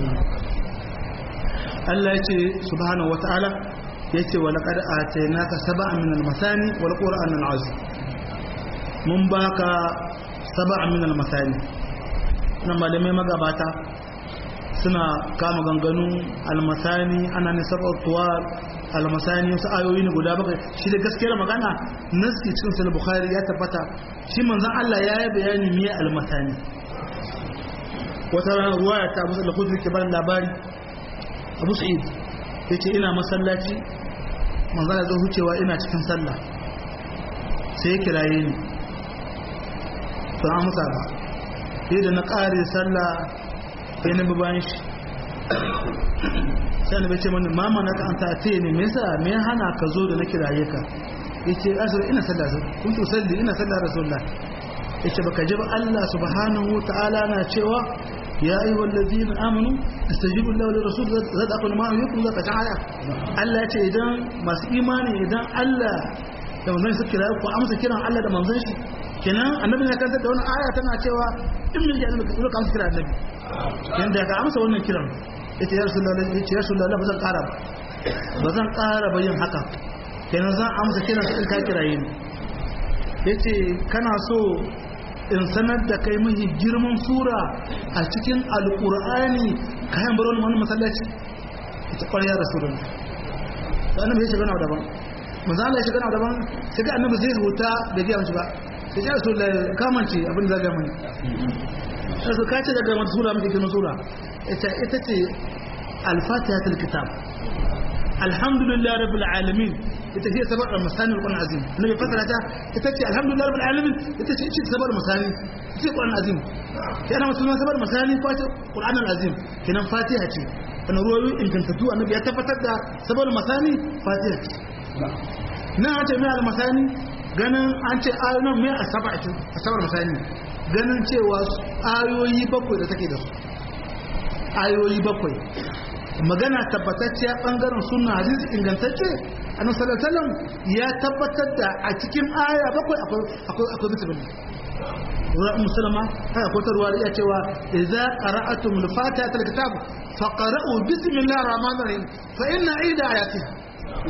Allah ya ce subhanahu wata'ala ya ce wa laqad atainaka sab'an min al-masani wal qur'an al-azim mun baka sab'an min al-masani nan malamai magabata suna kama ganganu al-masani ana ne sab'at tuwal al-masani wasu ayoyi ne guda bakwai shi da gaskiyar magana nasi cikin sahih bukhari ya tabbata shi manzon Allah ya yi bayani me al-masani wata ruwaya ta Abu Sa'id al-Khudri ke bani labari abu sa'id ya ce ina masallaci manzana zo hucewa ina cikin sallah sai ya kiraye ni to an musa ba sai da na ƙare sallah sai na bayan shi sai na bace mani mama na ka an ta ne me yasa me hana ka zo da na kiraye ka yace asir ina sallah kun to salli ina sallah rasulullah yace baka ji ba Allah subhanahu wa ta'ala na cewa يا أيها الذين آمنوا استجيبوا الله للرسول زاد أقول ما يكون ذات تعالى ألا إذا ما إيماني إذا ألا da manzon su kira ku amsa kiran Allah da manzon shi kenan annabi ya kanta da wani aya tana cewa in min jami'a ka ka amsa kiran annabi kenan da ka amsa wannan kiran yace ya rasulullahi yace ya rasulullahi ba zan ƙara ba ba zan ƙara ba yin haka kenan zan amsa kiran ka ka kiraye ni yace kana so in sanar da kai mahi girman sura a cikin alkur'ani kayan baron wani masallaci ita ƙwarya da surun da annabi ya shiga na daban manzo Allah ya shiga na daban sai ga annabi zai huta da giya mace ba sai ya rasul kamance abin da zaga mani sai su kace daga wata sura mace girman sura ita ita ce al-fatihatul kitab alhamdulillah rabbil alamin ita ce sabar masani al azim nabi fasara ta ita ce alhamdulillah rabbil alamin ita ce ce sabar masani ita ce qur'an azim yana musulman sabar masani ko ce qur'an azim kenan fatiha ce kana ruwayoyi ingantattu annabi ya tabbatar da sabar masani fatiha ce nan an ce mai al masani ganin an ce ayoyin mai asaba ce asabar masani ganin cewa ayoyi bakwai da take da su ayoyi bakwai magana tabbatacciya bangaren sunna hadisi ingantacce annabi sallallahu alaihi wasallam ya tabbatar da a cikin aya bakwai akwai akwai akwai bismillah wa musulma haka ko ta ruwaya cewa idza qara'atum al-fatiha al-kitab faqra'u bismillahir rahmanir rahim fa inna ida ayatiha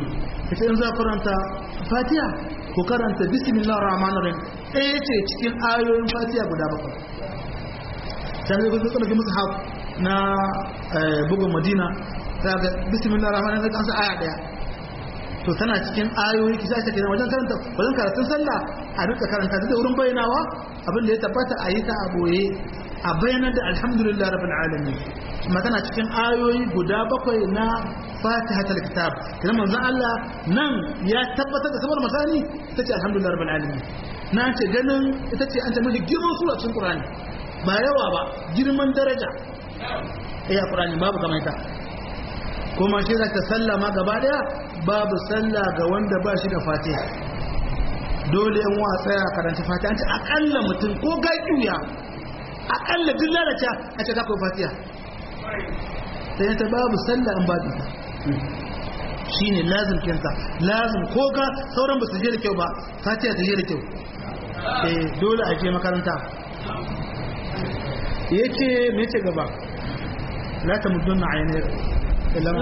ita in za karanta fatiha ko karanta bismillahir rahmanir rahim ɗaya ce cikin ayoyin fatiha guda bakwai sai ga su tsallake musu haf na bugun madina ta ga bismillahir rahmanir rahim an sa aya daya to tana cikin ayoyi kisa ta kenan wajen karanta wajen karatun sallah a duka karanta da wurin bayyanawa abin da ya tabbata a yi ta a boye a bayanar da alhamdulillah rabbil alamin kuma tana cikin ayoyi guda bakwai na fatihatul kitab kuma manzon Allah nan ya tabbatar da sabar masani ita ce alhamdulillah rabbil alamin na ce ganin ita ce an ta mafi girman sura cikin qur'ani ba yawa ba girman daraja eh qur'ani babu kamar ita kuma shi za ta sallama gaba daya babu sallah ga wanda ba shi da fatiha dole yan wa tsaya karanta fatiha an ce akalla mutum ko ga kiuya akalla duk lalata a ce kakwai fatiha sai ta babu sallah an babu ta shi ne lazim kinta lazim ko ga sauran ba su je da kyau ba fatiha ta je da kyau eh dole a je makaranta yake me ce gaba la ta mudunna ainihin لا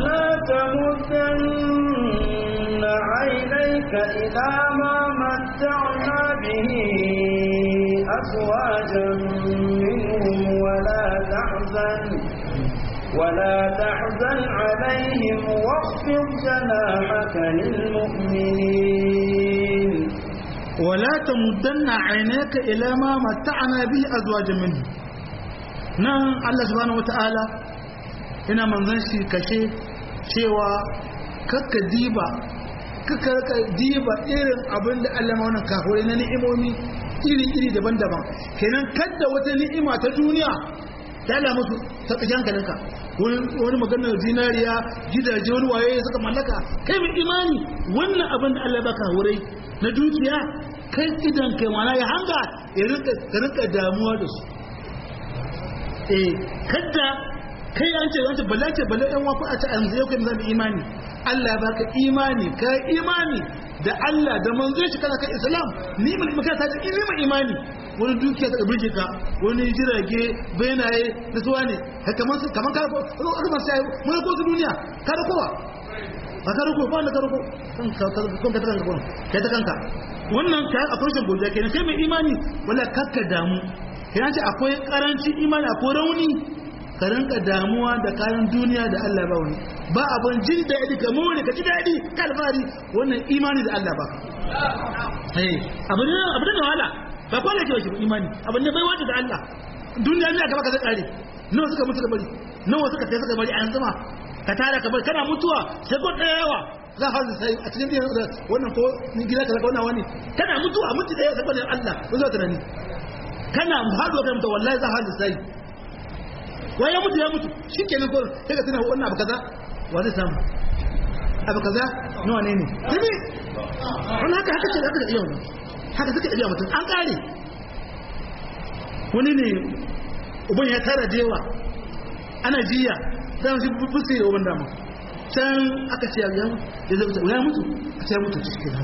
تمدن عينيك إلى ما متعنا به أزواجا منهم ولا تحزن ولا تحزن عليهم واخفض جناحك للمؤمنين ولا تمدن عينيك إلى ما متعنا به أزواجا منهم نعم الله سبحانه وتعالى ina manzan shi kashe cewa kakka diba kakka diba irin abin da Allah wannan kafirai na ni'imomi iri-iri daban-daban kenan kadda wata ni'ima ta duniya ta ala musu ta kashe hankalinka wani maganar zinariya gidaje wani waye suka mallaka kai mai imani wannan abin da Allah baka wurai na dukiya kai idan kai mana ya hanga ya rinka damuwa da su eh kadda kai an ce wancan bala ce bala ɗan wafi a ce an zai kai zan imani Allah ya baka imani ka imani da Allah da manzo shi kana kan Islam ni mun maka ta ce ni mun imani wani dukiya ta burge ka wani jirage benaye da suwa ne kaman kaman ka ko aka ban sai mun ko su duniya ka da kowa ba ka rako ba da ka rako kan ka kan ka kanka ko kai ta kanka wannan ka akwai shin godiya kenan kai mai imani wala kakka damu kenan ce akwai karancin imani akwai rauni ka rinka damuwa da kayan duniya da Allah ba wani ba abin jin daɗi ka more ka ji daɗi ka alfahari wannan imani da Allah ba abin abin da wahala ba kwana ke wace imani abin da bai wata da Allah duniya ne a gaba ka zai ƙare nawa suka mutu ka bari nawa suka sai suka bari a yanzu ma ka tara ka bari kana mutuwa sai ko ɗaya yawa za a sai a cikin biyan da wannan ko ni gida ka zaka wannan wani kana mutuwa mutu ɗaya saboda Allah ko zuwa tunani kana haɗuwa kan mutuwa wallahi za a sai wai ya mutu ya mutu shi ke nan kawai sai ka tuna wannan abu kaza wa zai samu abu kaza nawa ne ne tabi wani haka haka ce da haka da iya wani haka suka iya mutum an kare wani ne uban ya tara da yawa ana jiya sai shi fusi da uban dama can aka ce ya mutu ya zai mutu ya mutu a ce ya mutu ci cikin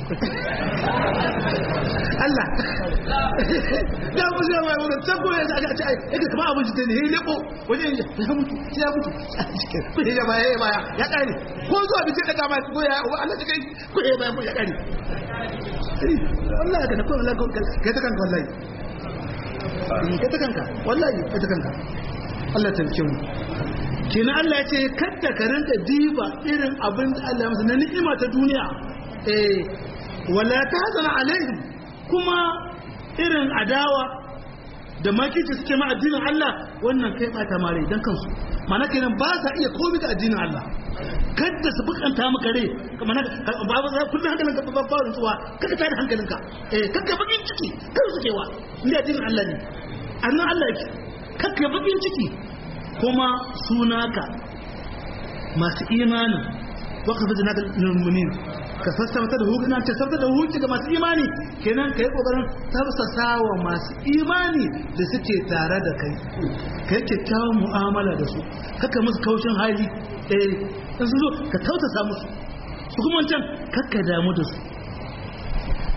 Allah ya mutu ya mai wurin can kuma ya ce aka ce yake kama abin jita ne ya leko wajen ya mutu ya mutu a cikin kuma ya baya ya baya ya kare ko zuwa bi sai daga ma ko ya Allah ta kai ko ya baya ya kare wallahi ka na kuma wallahi ka ta kanka wallahi ka ta kanka wallahi ka ta kanka Allah ta rike mu kenan Allah ya ce kadda ka rinka diba irin abin da Allah ya masa na ni'ima ta duniya eh wala tahzan alaihim kuma irin adawa da makici suke ma addinin Allah wannan kai bata mare dan kansu mana kenan ba sa iya komai ga addinin Allah kadda su bukanta maka rai kamar ba ba kullun hankalinka ba ba rutsuwa kada ta da hankalinka eh kakka bakin ciki kan su kewa inda addinin Allah ne annan Allah yake kakka bakin ciki kuma sunaka masu imanin waka fi jinaka lulmunin ka sassauta da hukunan ce sassauta da hukunci ga masu imani kenan ka yi kokarin tafsasa wa masu imani da suke tare da kai ka yi kyakkyawan mu'amala da su kaka musu kaushin hali eh in su zo ka tautasa musu su kuma can kakka damu da su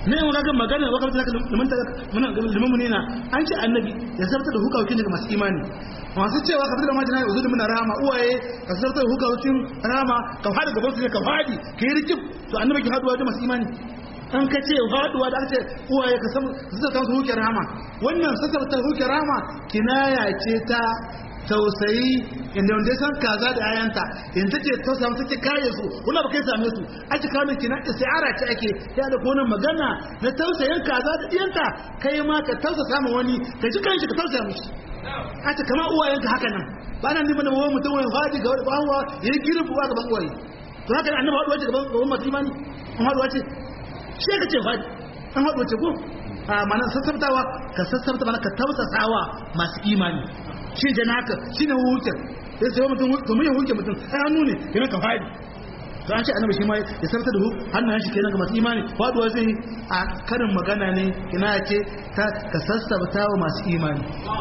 ne yau ga magana wa kamata liman muna liman munina an ce annabi ya zartar da hukawakin daga masu imani masu cewa ka fitar da majina ya zuwa muna rama uwaye ka zartar da hukawakin rama ka fadi gaban su ne ka fadi ka yi rikif to annabi ki haduwa da masu imani an ka ce haduwa da aka ce uwaye ka samu zartar su hukin rama wannan sassartar hukin rama kinaya ce ta tausayi inda wanda ya san kaza da ayanta in take tausaya musu take kare su wala ba kai same su ake kawo miki na istiara ce ake ya da kona magana na tausayin kaza da diyanta kai ma ka tausasa ma wani ka ji kanshi ka tausaya mishi ake kama uwayenka haka nan ba nan neman wani mutum wani fadi ga wani bawa ya yi girin buwa gaban uwaye to haka nan annabi haɗuwa ce gaban gaban masu imani an haɗuwa ce shi ka ce fadi an haɗuwa ce ko a mana sassabtawa ka sassabta mana ka tausasawa masu imani shi da naka shi ne hukuncin sai sai mutum domin ya hukunce mutum ai hannu ne kenan ka fadi to an ce annabi shi ma ya sarta da hannun shi kenan ga masu imani faduwa zai a karin magana ne kina ce ta ka sassabta wa masu imani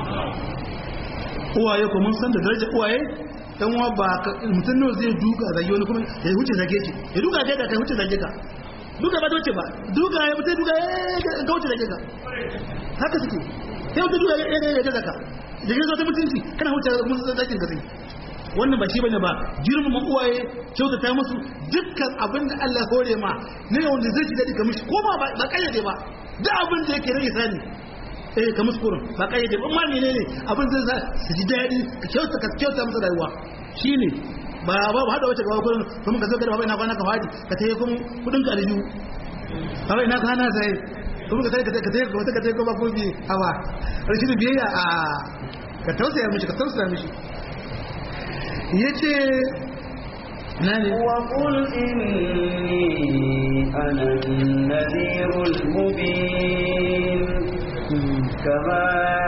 uwaye ko mun san da darajar uwaye dan uwa ba mutum ne zai duka zage wani kuma ya huce zage ki ya duka zage ka kai huce zage ka duka ba doce ba duka ya mutai duka ya ga huce zage ka haka suke sai mutum duka ya ga ya ga ka da ya zo ta mutunci kana huce mun zakin ka sai wannan ba shi bane ba girmama uwaye kyautata musu dukkan abin da Allah ya hore ma ne wanda zai ji dadi ka mishi ko ba ba kayyade ba duk abin da yake rage sani eh ka musu kurin ba kayyade ba amma menene abin zai sa su ji dadi ka kyauta ka kyauta musu rayuwa shine ba ba ba hada wace gaba kurin kuma ka zo gaba ina kwana ka fadi ka tayi kuma kudin ka aljihu ba ina ka hana sai kuma ka tayi ka tayi ka tayi ka tayi kuma ko bi hawa rashin biyayya a ka tausaya mishi ka tausaya mishi yace nani وقل إني أنا النذير المبين كما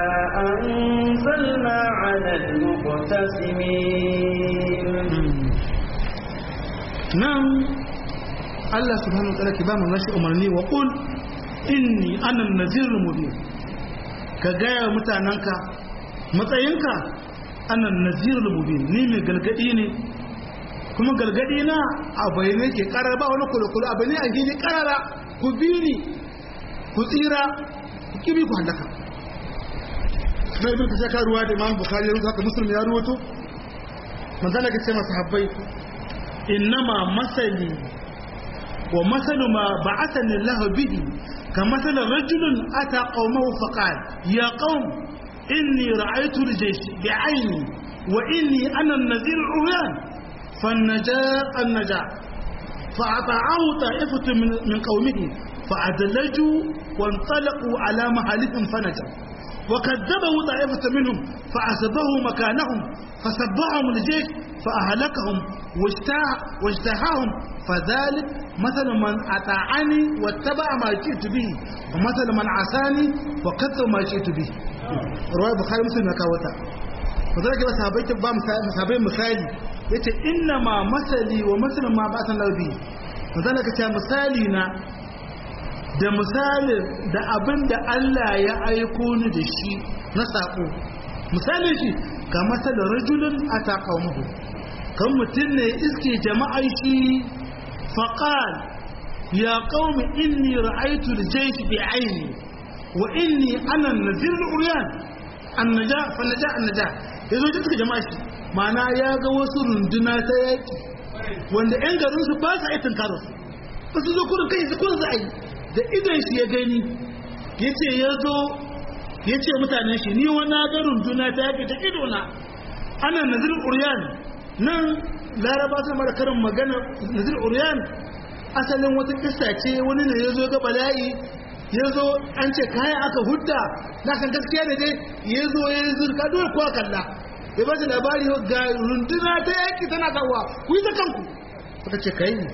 أنزلنا على المقتسمين nan Allah subhanahu wa ta'ala ki ba mu nashi umarni wa qul inni ana an-nazirul mubin ka gaya mutananka matsayinka ana an-nazirul mubin ni mai galgadi ne kuma galgadi na a bayyane ke karar ba wani kulukulu abu ne a gini karara ku bi ni ku tsira ku kibi ku halaka na ibn kasaka ruwa da imam bukhari ya rubuta haka muslim ya ruwato manzala ka ce masa habbai innama masali wa masalu ma ba'athani Allah bihi ka masala rajulun ata qaumahu faqal ya qaum inni ra'aytu al-jaysh bi'ayni wa inni ana an-nadhir al-uyan فالنجاء النجاء فأطاعه طائفة من, من قومه فأدلجوا وانطلقوا على محلهم فنجوا وكذبه طائفة منهم فأسبهوا مكانهم فسبعهم الجيش فأهلكهم واجتاحهم فذلك مثل من أطاعني واتبع ما جئت به ومثل من عصاني وكذب ما جئت به رواية بخاري مسلم كاوتا فذلك بس هبيت با مسابين مثالي yace inna ma masali wa masalin ma ba san laubi misali ka ce misali na da misali da abin da Allah ya aiko ni da shi na sako misalin shi ga masalin rajulun a taƙaumuhu kan mutum ne iske jama'ar shi faƙal ya ƙaumi inni ra'aitu da jaishi bi aini wa inni ana nazir uriyan annaja fannaja annaja ya zo ji suka jama'a shi mana ya ga wasu runduna ta yaki wanda 'yan garinsu ba sa aitin karo ba su zo kurin kai su kurin za a yi da idan shi ya gani ya ce ya zo ya ce mutanen shi ni wani ga runduna ta yaki ta idona ana nazir uriyan nan laraba sun mara karin magana nazir uriyan asalin wata kisa ce wani ne ya zo ga bala'i ya zo an ce kaya aka hudda na kan gaskiya da dai ya zo ya yi zurka dole kuwa kalla ya ba shi labari ga runduna ta yaki tana kawo ku yi ta kanku suka ce kai ne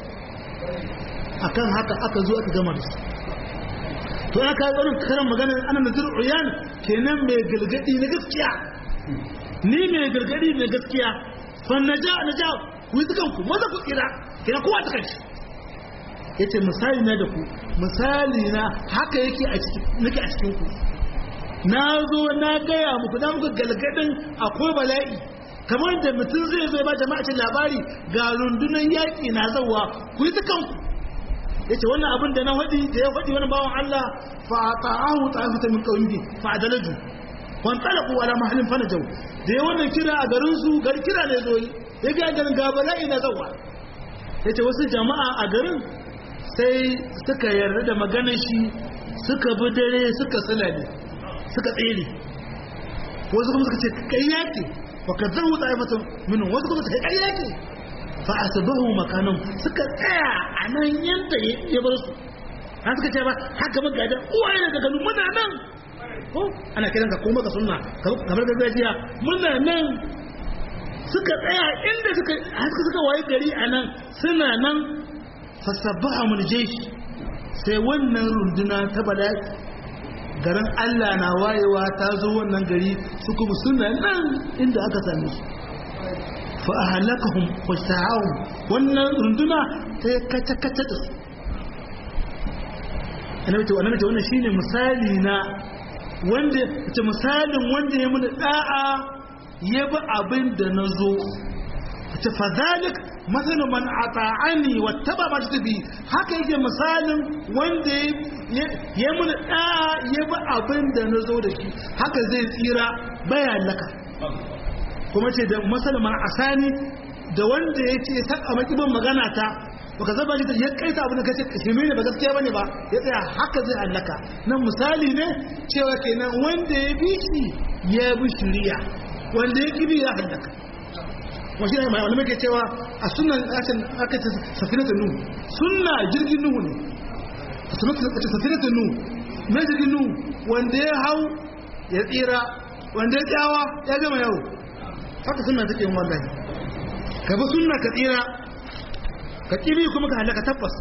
a kan haka aka zo aka gama da su to ya kawo tsarin karan maganar ana nazir uyan kenan mai galgadi na gaskiya ni mai galgadi na gaskiya fan na ja na ja ku yi ta kanku maza ku tsira kenan kowa ta kanshi ya ce misali na da ku misali na haka yake a cikin ku na zo na gaya muku na muku galgadin akwai bala'i kamar da mutum zai zo ba jama'a cin labari ga rundunan yaƙi na zauwa ku yi ta kanku yace wannan abin da na faɗi da ya faɗi wani bawan Allah fa ta'ahu ta'ifatan min qawmihi fa adalaju wan talaqu ala mahallin fanajaw da ya wannan kira a garin su gar kira ne zo yi ya ga garin ga bala'i na zawa yace wasu jama'a a garin sai suka yarda da maganar shi suka bi dare suka sulale suka tsere wasu kuma suka ce kai yake wa kadzabu ta'ifatan minhum wasu kuma suka kai yake fa asbahu makanan suka tsaya a nan yanda ya bar su har suka ce ba haka mun gadan uwaye daga ganu muna nan ko ana kiran ka koma ka sunna kamar gargajiya muna nan suka tsaya inda suka har suka waye gari a nan suna nan fasabbaha mun jeshi sai wannan runduna ta bala'i garin Allah na wayewa ta zo wannan gari su kuma suna nan inda aka same su fa ahlakahum wasa'ahum wannan runduna ta kata kata da su annabi to annabi to wannan shine misali na wanda ce misalin wanda ya muni da'a ya bi abin da nazo ce fa zalik mathalu man ata'ani wattaba ma tabi haka yake misalin wanda ya muni da'a ya bi abin da nazo da shi haka zai tsira bayan laka kuma ce da masalman asani da wanda ya ce saka makibin magana ta baka zaba shi ya kaita abin da kace shirme ne ba gaskiya bane ba ya tsaya haka zai hallaka nan misali ne cewa kenan wanda ya bi shi ya bi shiriya wanda ya kibi ya hallaka wa shi ne mai wani ke cewa a sunan akan aka ce safinatu nuhu sunna jirgin nuhu ne safinatu nuhu na jirgin nuhu wanda ya hau ya tsira wanda ya tsawa ya gama yau haka sunna take yin wallahi ka bi sunna ka tsira ka kibi kuma ka halaka tabbas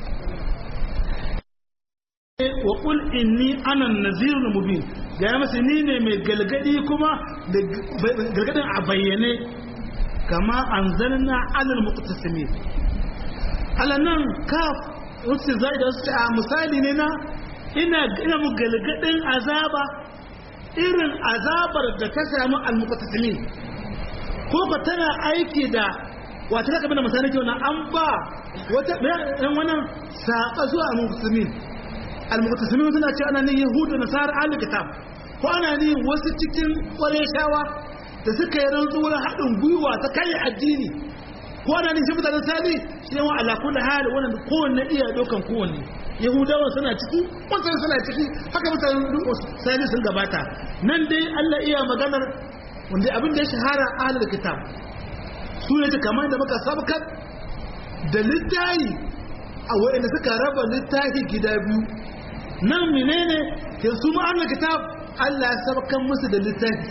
wa qul inni ana an-nazirul mubin ga masa ni ne mai galgadi kuma da galgadin a bayyane kama anzalna alal muqtasimin alanan kaf wasu zai da su a misali ne na ina ina mu galgadin azaba irin azabar da ta samu al-muqtasimin ko ba tana aiki da wata zaka bada misali kyau na an ba wata ɗan wannan saƙa zuwa al-muqtasimin al-muqtasimin suna ce ana ne yahudu nasara ahli kitab ko ana ne wasu cikin ƙwareshawa da suka yi rantsuwar haɗin gwiwa ta kai addini ko ana ne shi mutanen sani shi yawan ala kulli hal wannan kowanne iya dokan kowanne yahudawa suna ciki wancan suna ciki haka mutanen sani sun gabata nan dai Allah iya maganar wanda abin da ya shahara ahlul kitab su ne kamar da muka sabkar da littahi a wa'anda suka raba littahi gida biyu nan menene ke su ma'anar kitab Allah ya sabkan musu da littafi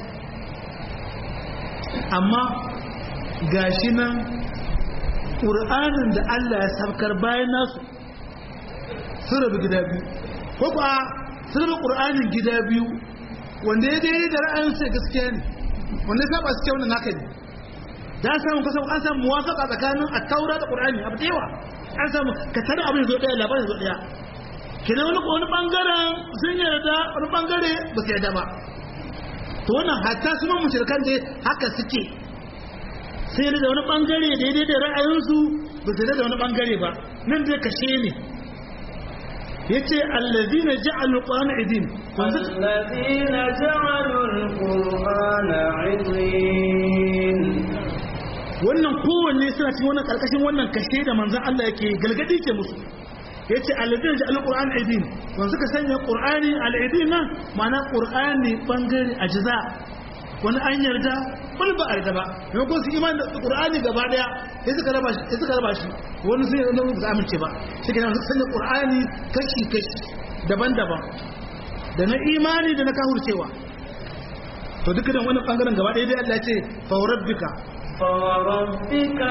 amma gashi nan ƙur'anin da Allah ya sabkar bayan nasu sun rabu gida biyu ko ba sun rabu ƙur'anin gida biyu wanda ya daidai da ra'ayinsu gaskiya ne wanda ya saba su kyau naka ne da samu kasan an samu muwafaka tsakanin at-taura da qur'ani abu yawa an samu ka tare abin zo daya labarin zo daya kina wani wani bangaren sun yarda wani bangare ba su yarda ba to wannan hatta su mun mushrikan dai haka suke sai yarda da wani bangare daidai da ra'ayinsu ba su yarda da wani bangare ba nan dai kashe ne yace allazina ja'alu qur'ana idin allazina ja'alu al-qur'ana idin wannan kowanne suna cikin wannan karkashin wannan kashe da manzon Allah yake galgadi ke musu yace alladin da alquran aidin wanda suka sanya qur'ani alaidin nan ma'ana qur'ani bangare ajza wani an yarda wani ba a yarda ba mai ko su imani da qur'ani gaba daya sai suka raba shi sai suka raba shi wani sai ya ba amince ba shi kenan suka sanya qur'ani kashi kashi daban-daban da na imani da na kahurcewa to dukkan wannan bangaren gaba daya dai Allah ya ce fa rabbika فوربك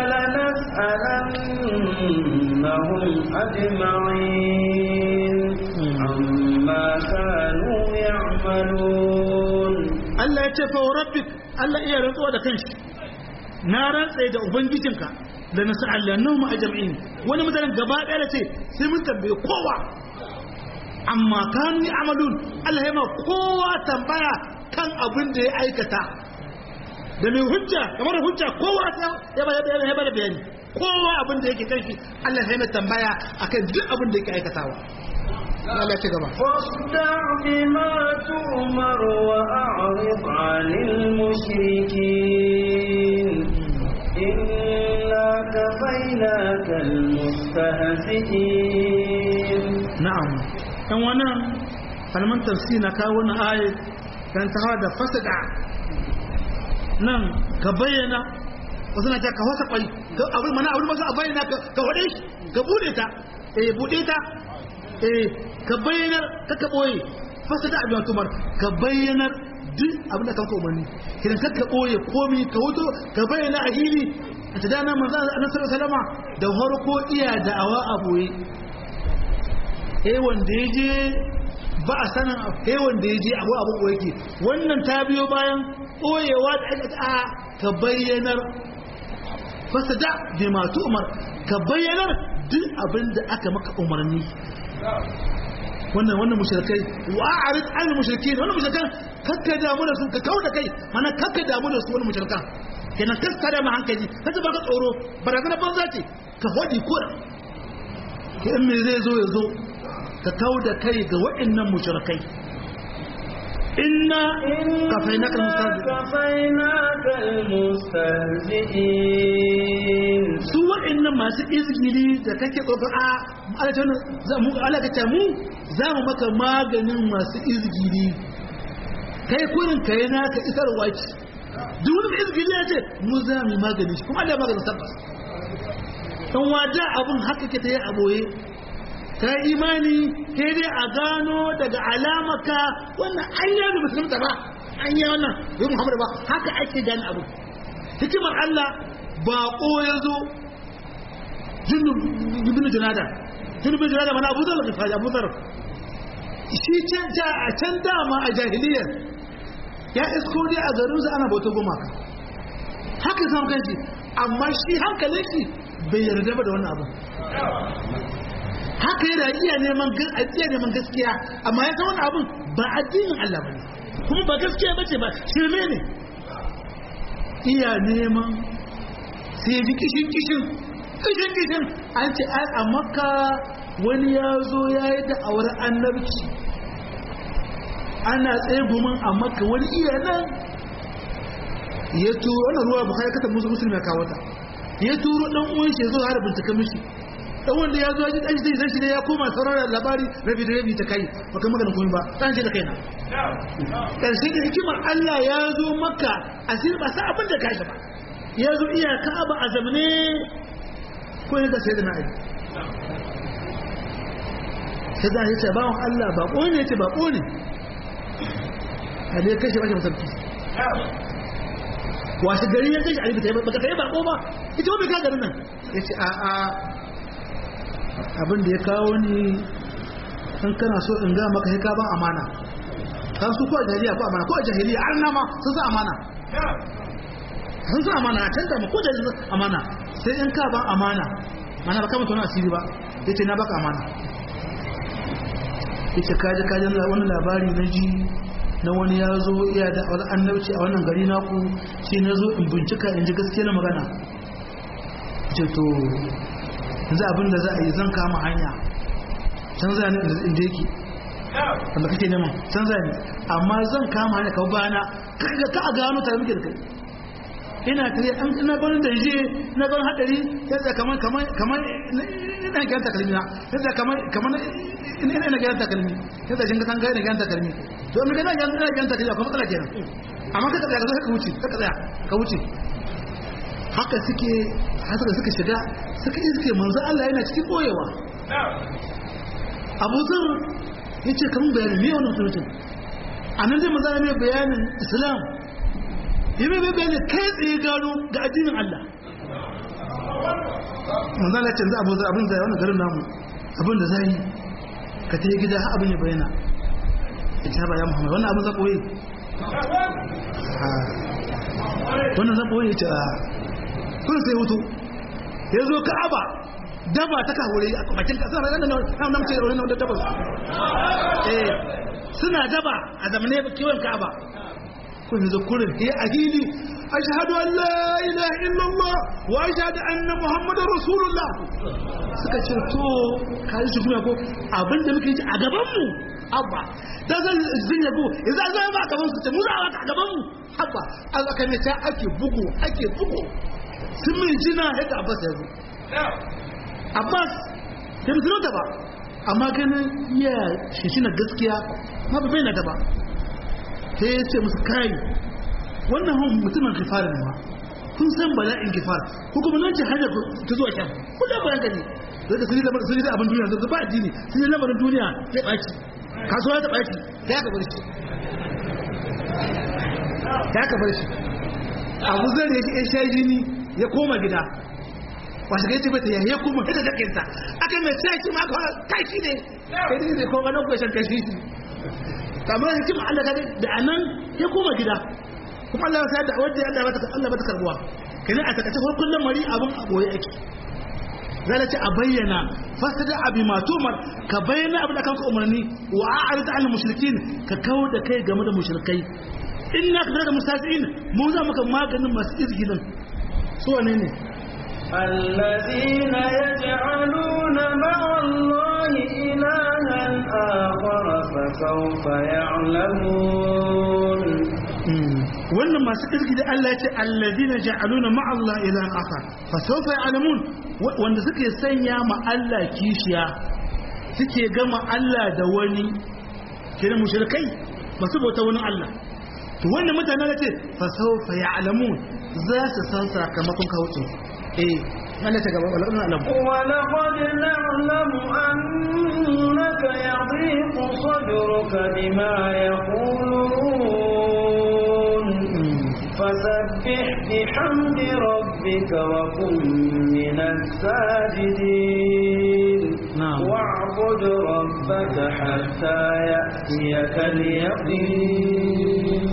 لنسألنهم أجمعين عما كانوا يعملون Allah ya ce fa rabbik Allah iya rantsuwa da kanshi na rantsa da ubangijinka da na sa'allannahum ajma'in wani mutanen gaba ɗaya ce sai mun tambaye kowa amma kanu amalun Allah ya ma kowa tambaya kan abin da ya aikata da mai hujja kamar hujja kowa ya bada bayani ya bada bayani kowa abin da yake kan shi Allah sai mai tambaya akan duk abin da yake aikatawa Allah ya ci gaba فاصدع بما تؤمر وأعرض عن المشركين إنا كفيناك المستهزئين na'am dan wannan kalman tafsir na kawo wannan ayat kan ta hawa da fasada nan ka bayyana wasu na ta ka wasa kwai ka abin mana abin masu a bayyana ka ka wade shi ka bude ta eh bude ta eh ka bayyanar ka ka boye fasada abin tumar ka bayyanar duk abin da kanka umarni kidan ka ka boye komi ka wuto ka bayyana a hili a ta dana manzo annabi sallallahu alaihi wasallam da harko iya da'awa a boye eh wanda ya je ba a sanin eh wanda ya je abu abu ko yake wannan ta biyo bayan koyewa da aka a ka bayyanar fasada bi ma umar ka bayyanar duk abin da aka maka umarni wannan wannan mushrikai wa a'rid al mushrikin wannan mushrikan kakka damu da su ka kauda kai mana kakka damu da su wannan mushrikan kenan kakka da ma hankali kace baka tsoro barazana banza ce ka hodi ko ke in me zai zo ya zo ka kau da kai ga waɗannan mushrikai inna kafainaka كفيناك المستهزئين su waɗannan masu izgili da kake tsoko a alatan za mu alaka mu za mu maka maganin masu izgili kai kurin kai naka isar waki duk wani mai izgili ya ce mu za mu yi magani shi kuma Allah ya maganin tabbas dan wada abun haka ke ta yi a boye ka imani sai dai a gano daga alamaka wannan an yi da musulunta ba an yi wannan bai muhammadu ba haka ake gane abu hikimar Allah baƙo ya zo jundun junada jundun junada mana abu zarar rifaji abu zarar shi can a can dama a jahiliyar ya isko dai a garinsa ana bauta gumaka haka samun kanshi amma shi hankalin shi bai yarda ba da wannan abu haka yana iya neman iya neman gaskiya amma ya san wani abun ba addinin Allah bane kuma ba gaskiya bace ba shirme ne iya neman sai ya ji kishin kishin kishin kishin an ce ai a makka wani ya zo ya yi da'awar annabci ana tsaye gumin a makka wani iya nan ya turo wannan ruwa bukari kata musu musulmi ya kawo ta ya turo dan uwan shi ya zo har bincika mishi dan wanda ya zo ya ji dan shi zai shi ne ya koma sauraron labari rabi da rabi ta kai ba kai magana komai ba dan shi da kaina karshe da hikimar Allah ya zo maka asir ba sa abin da ka shi ba ya zo iya ka'aba a zamane ko ne da sayyidina Ali sai da yace bawon Allah ba ko ne yace ba ko ne Ali kashi ba shi masarki wasu gari ya kashi Ali ba ka tayi ba ko ba ita ba ka garin nan yace a a abin da ya kawo ni kan kana so in ga maka sai ka ba amana kan su ko a jahiliya ko amana ko a jahiliya an nama sun sa amana sun sa amana a canza ma ko da amana sai in ka ba amana mana ba kama tona asiri ba yace na baka amana yace kaji kaji wani labari na ji na wani ya zo iya da wani annabci a wannan gari naku shi na zo in bincika in ji gaskiyar magana ce to yanzu abin da za a yi zan kama hanya canza ne inda yake wanda kake neman canza ne amma zan kama hanya kawo bayana kaga ka a gano tare muke da kai ina tare an ina ganin da je ina ganin hadari yadda kamar kamar kamar ina ga ta kalmi yadda kamar kamar ina ina ga ta kalmi yadda jin kan ga ina ga ta kalmi to me kana ga ina ga ta kalmi kuma matsala kenan amma ka tsaya ka ka wuce ka tsaya ka wuce haka suke haka suka shiga suka iske manzo Allah yana cikin boyewa Abu Zar yace kan bayani me wannan mutum anan dai manzo ne bayanin Islam yabe bai bayani kai tsaye gano ga addinin Allah manzo Allah canza Abu Zar abin da wannan garin namu abin da zai ka tayi gida har abin ya bayyana ita ba ya Muhammad wannan abin za koyi wannan za koyi ta kun sai hutu ya zo ka'aba daba ta kawure a bakin kasar ranar nan nan nan ce wurin da daba eh suna daba a zamane kiwon ka'aba kun zo kurin eh a hili ashhadu an la ilaha illallah wa ashhadu anna muhammadar rasulullah suka ce to kai shi kuma ko abinda muke ji a gaban mu abba da zan zin yabo idan zan ba gaban su ce mu za a a gaban mu abba Allah kan ta ake bugu ake bugu sun min jina yadda abbas ya zo abbas da musulunta ba amma ganin iya shi na gaskiya ma ba bai na ta ba sai ya ce musu kai wannan hun mutumin kifara ne ma kun san bala'in kifara ko kuma nan ce hanyar ta zuwa can kun da bayan gani zai sun yi lamarin sun yi da abin duniya zai ba addini sun yi lamarin duniya ya ɓaci kasuwa ya ɓaci ya ka bar shi ya ka bar shi abu zai ya ya sha jini ya koma gida wasu ga yace bata ya koma ita da kinta aka mai tsaki ma kawai kai shi ne kai ne ko ga nan ko shan kashi shi kamar hikima Allah ka da anan ya koma gida kuma Allah ya da wanda Allah bata Allah bata karbuwa kenan a takace ko kullum mari abun aboye ake zai ce a bayyana fasada abi matumar ka bayyana abin da kanka umarni wa a'rid al mushrikin ka kawo da kai game da mushrikai inna ka da mustasiin mu za maka maganin masu izgilin su wane ne الذين يجعلون مع الله إلها آخر فسوف يعلمون wannan masu kirki da Allah ya ce allazina ja'aluna ma'a Allah ilahan akhar fa sawfa ya'lamun wanda suke sanya ma Allah kishiya suke gama Allah da wani kira mushrikai masu bauta wani Allah to wannan mutane da ce fa sawfa ya'lamun za su san sakamakon kawucin eh Allah ta gaba wala alam ولقد نعلم أنك يضيق صدرك بما يقولون فسبح بحمد ربك وكن من الساجدين نعم. واعبد ربك حتى يأتيك اليقين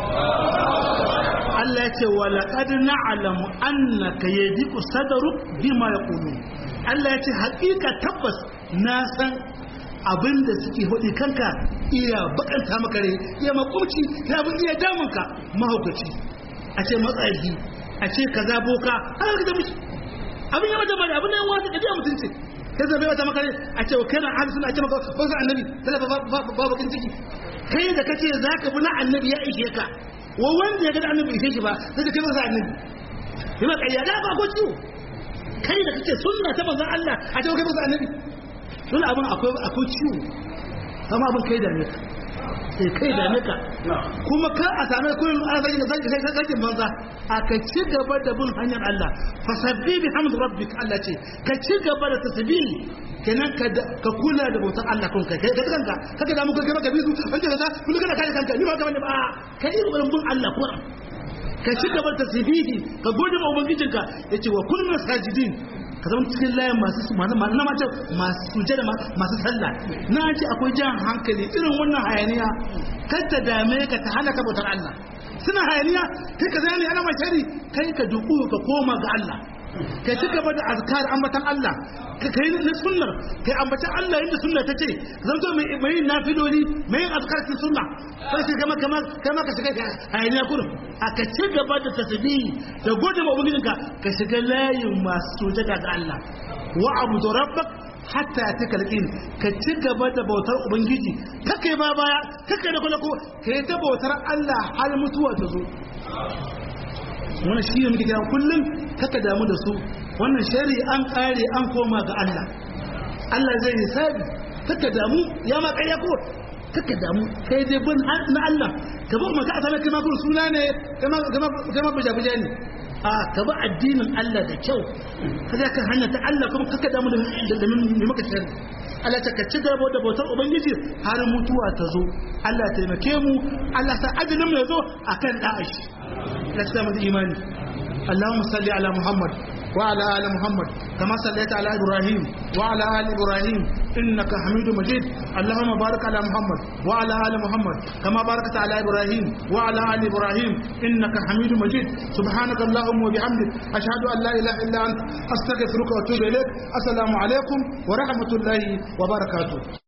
Allah ya ce wa laqad na'lamu annaka yadiku sadruk bima yaqulun Allah ya ce haƙiƙa tabbas na san abinda suke hudi kanka iya bakanta maka rai iya makumci ya bin iya damunka mahaukaci a ce matsayi a ce kaza boka har ka da miki abin ya mata bari abin da yan wata kadiya mutunci kai zai wata maka rai a ce kai na ahli sunna a ce maka ba su annabi sai ba ba bakin ciki kai da kace zaka bi na annabi ya ishe ka wa wanda ya ga annabi ishe shi ba sai da kai masa annabi sai ma kayyada ba ko ciwo kai da kake sunna ta manzon Allah a ce kai masa annabi dole abin akwai akwai ciwo sama abin kai da ne ka sai kai da ne ka kuma ka a same kullum ana zaki da zaki sai zaki banza a ka ci gaba da bin hanyar Allah fasabbi bi hamd rabbik Allah ce ka ci gaba da tasbih kenan ka ka kula da bautar Allah kun kai kai kanka kaga da mu kai maka bizu wanda kaza kullu kana kare kanka ni ba ka bane ba kai irin bin Allah Qur'an ka ci gaba da tasbihi ka gode ma ubangijinka yace wa kullu sajidin ka zama cikin layin masu na mace masu sujada masu sallah na ce akwai jan hankali irin wannan hayaniya kar ta dame ka ta hana ka bautar Allah suna hayaniya kai ka zane ana mai shari kai ka duku ka koma ga Allah ka ci gaba da azkar ambatan Allah ka kai na sunnar kai ambatan Allah yadda sunna ta ce zanto mai mai nafiloli mai azkar cikin sunna sai ka kama kama kama ka shiga hayaniya kurum a ka ci gaba da tasbihi da gode ma ubangijinka ka shiga layin masu sujada ga Allah wa abudu rabbak hatta ta kalkin ka ci gaba da bautar ubangiji kake ba baya kake da kula ko kai ta bautar Allah har mutuwa ta zo wannan shi ne muke kira kullum kaka damu da su wannan shari an kare an koma ga Allah Allah zai hisabi kaka damu ya ma ƙarya ko kaka damu kai dai bin na Allah ka ba maka asala kai ma kun suna ne kai ma buja buja ne a ka ba addinin Allah da kyau ka za ka hanya ta Allah kuma kaka damu da da mai maka shari Allah ta ka ci gaba da bautar ubangiji har mutuwa ta zo Allah taimake mu Allah sa ajalin mu ya zo akan da'ashi la ta mu imani Allahumma salli ala Muhammad وعلى آل محمد كما صليت على إبراهيم وعلى آل إبراهيم إنك حميد مجيد اللهم بارك على محمد وعلى آل محمد كما باركت على إبراهيم وعلى آل إبراهيم إنك حميد مجيد سبحانك اللهم وبحمدك أشهد أن لا إله إلا أنت أستغفرك وأتوب إليك السلام عليكم ورحمة الله وبركاته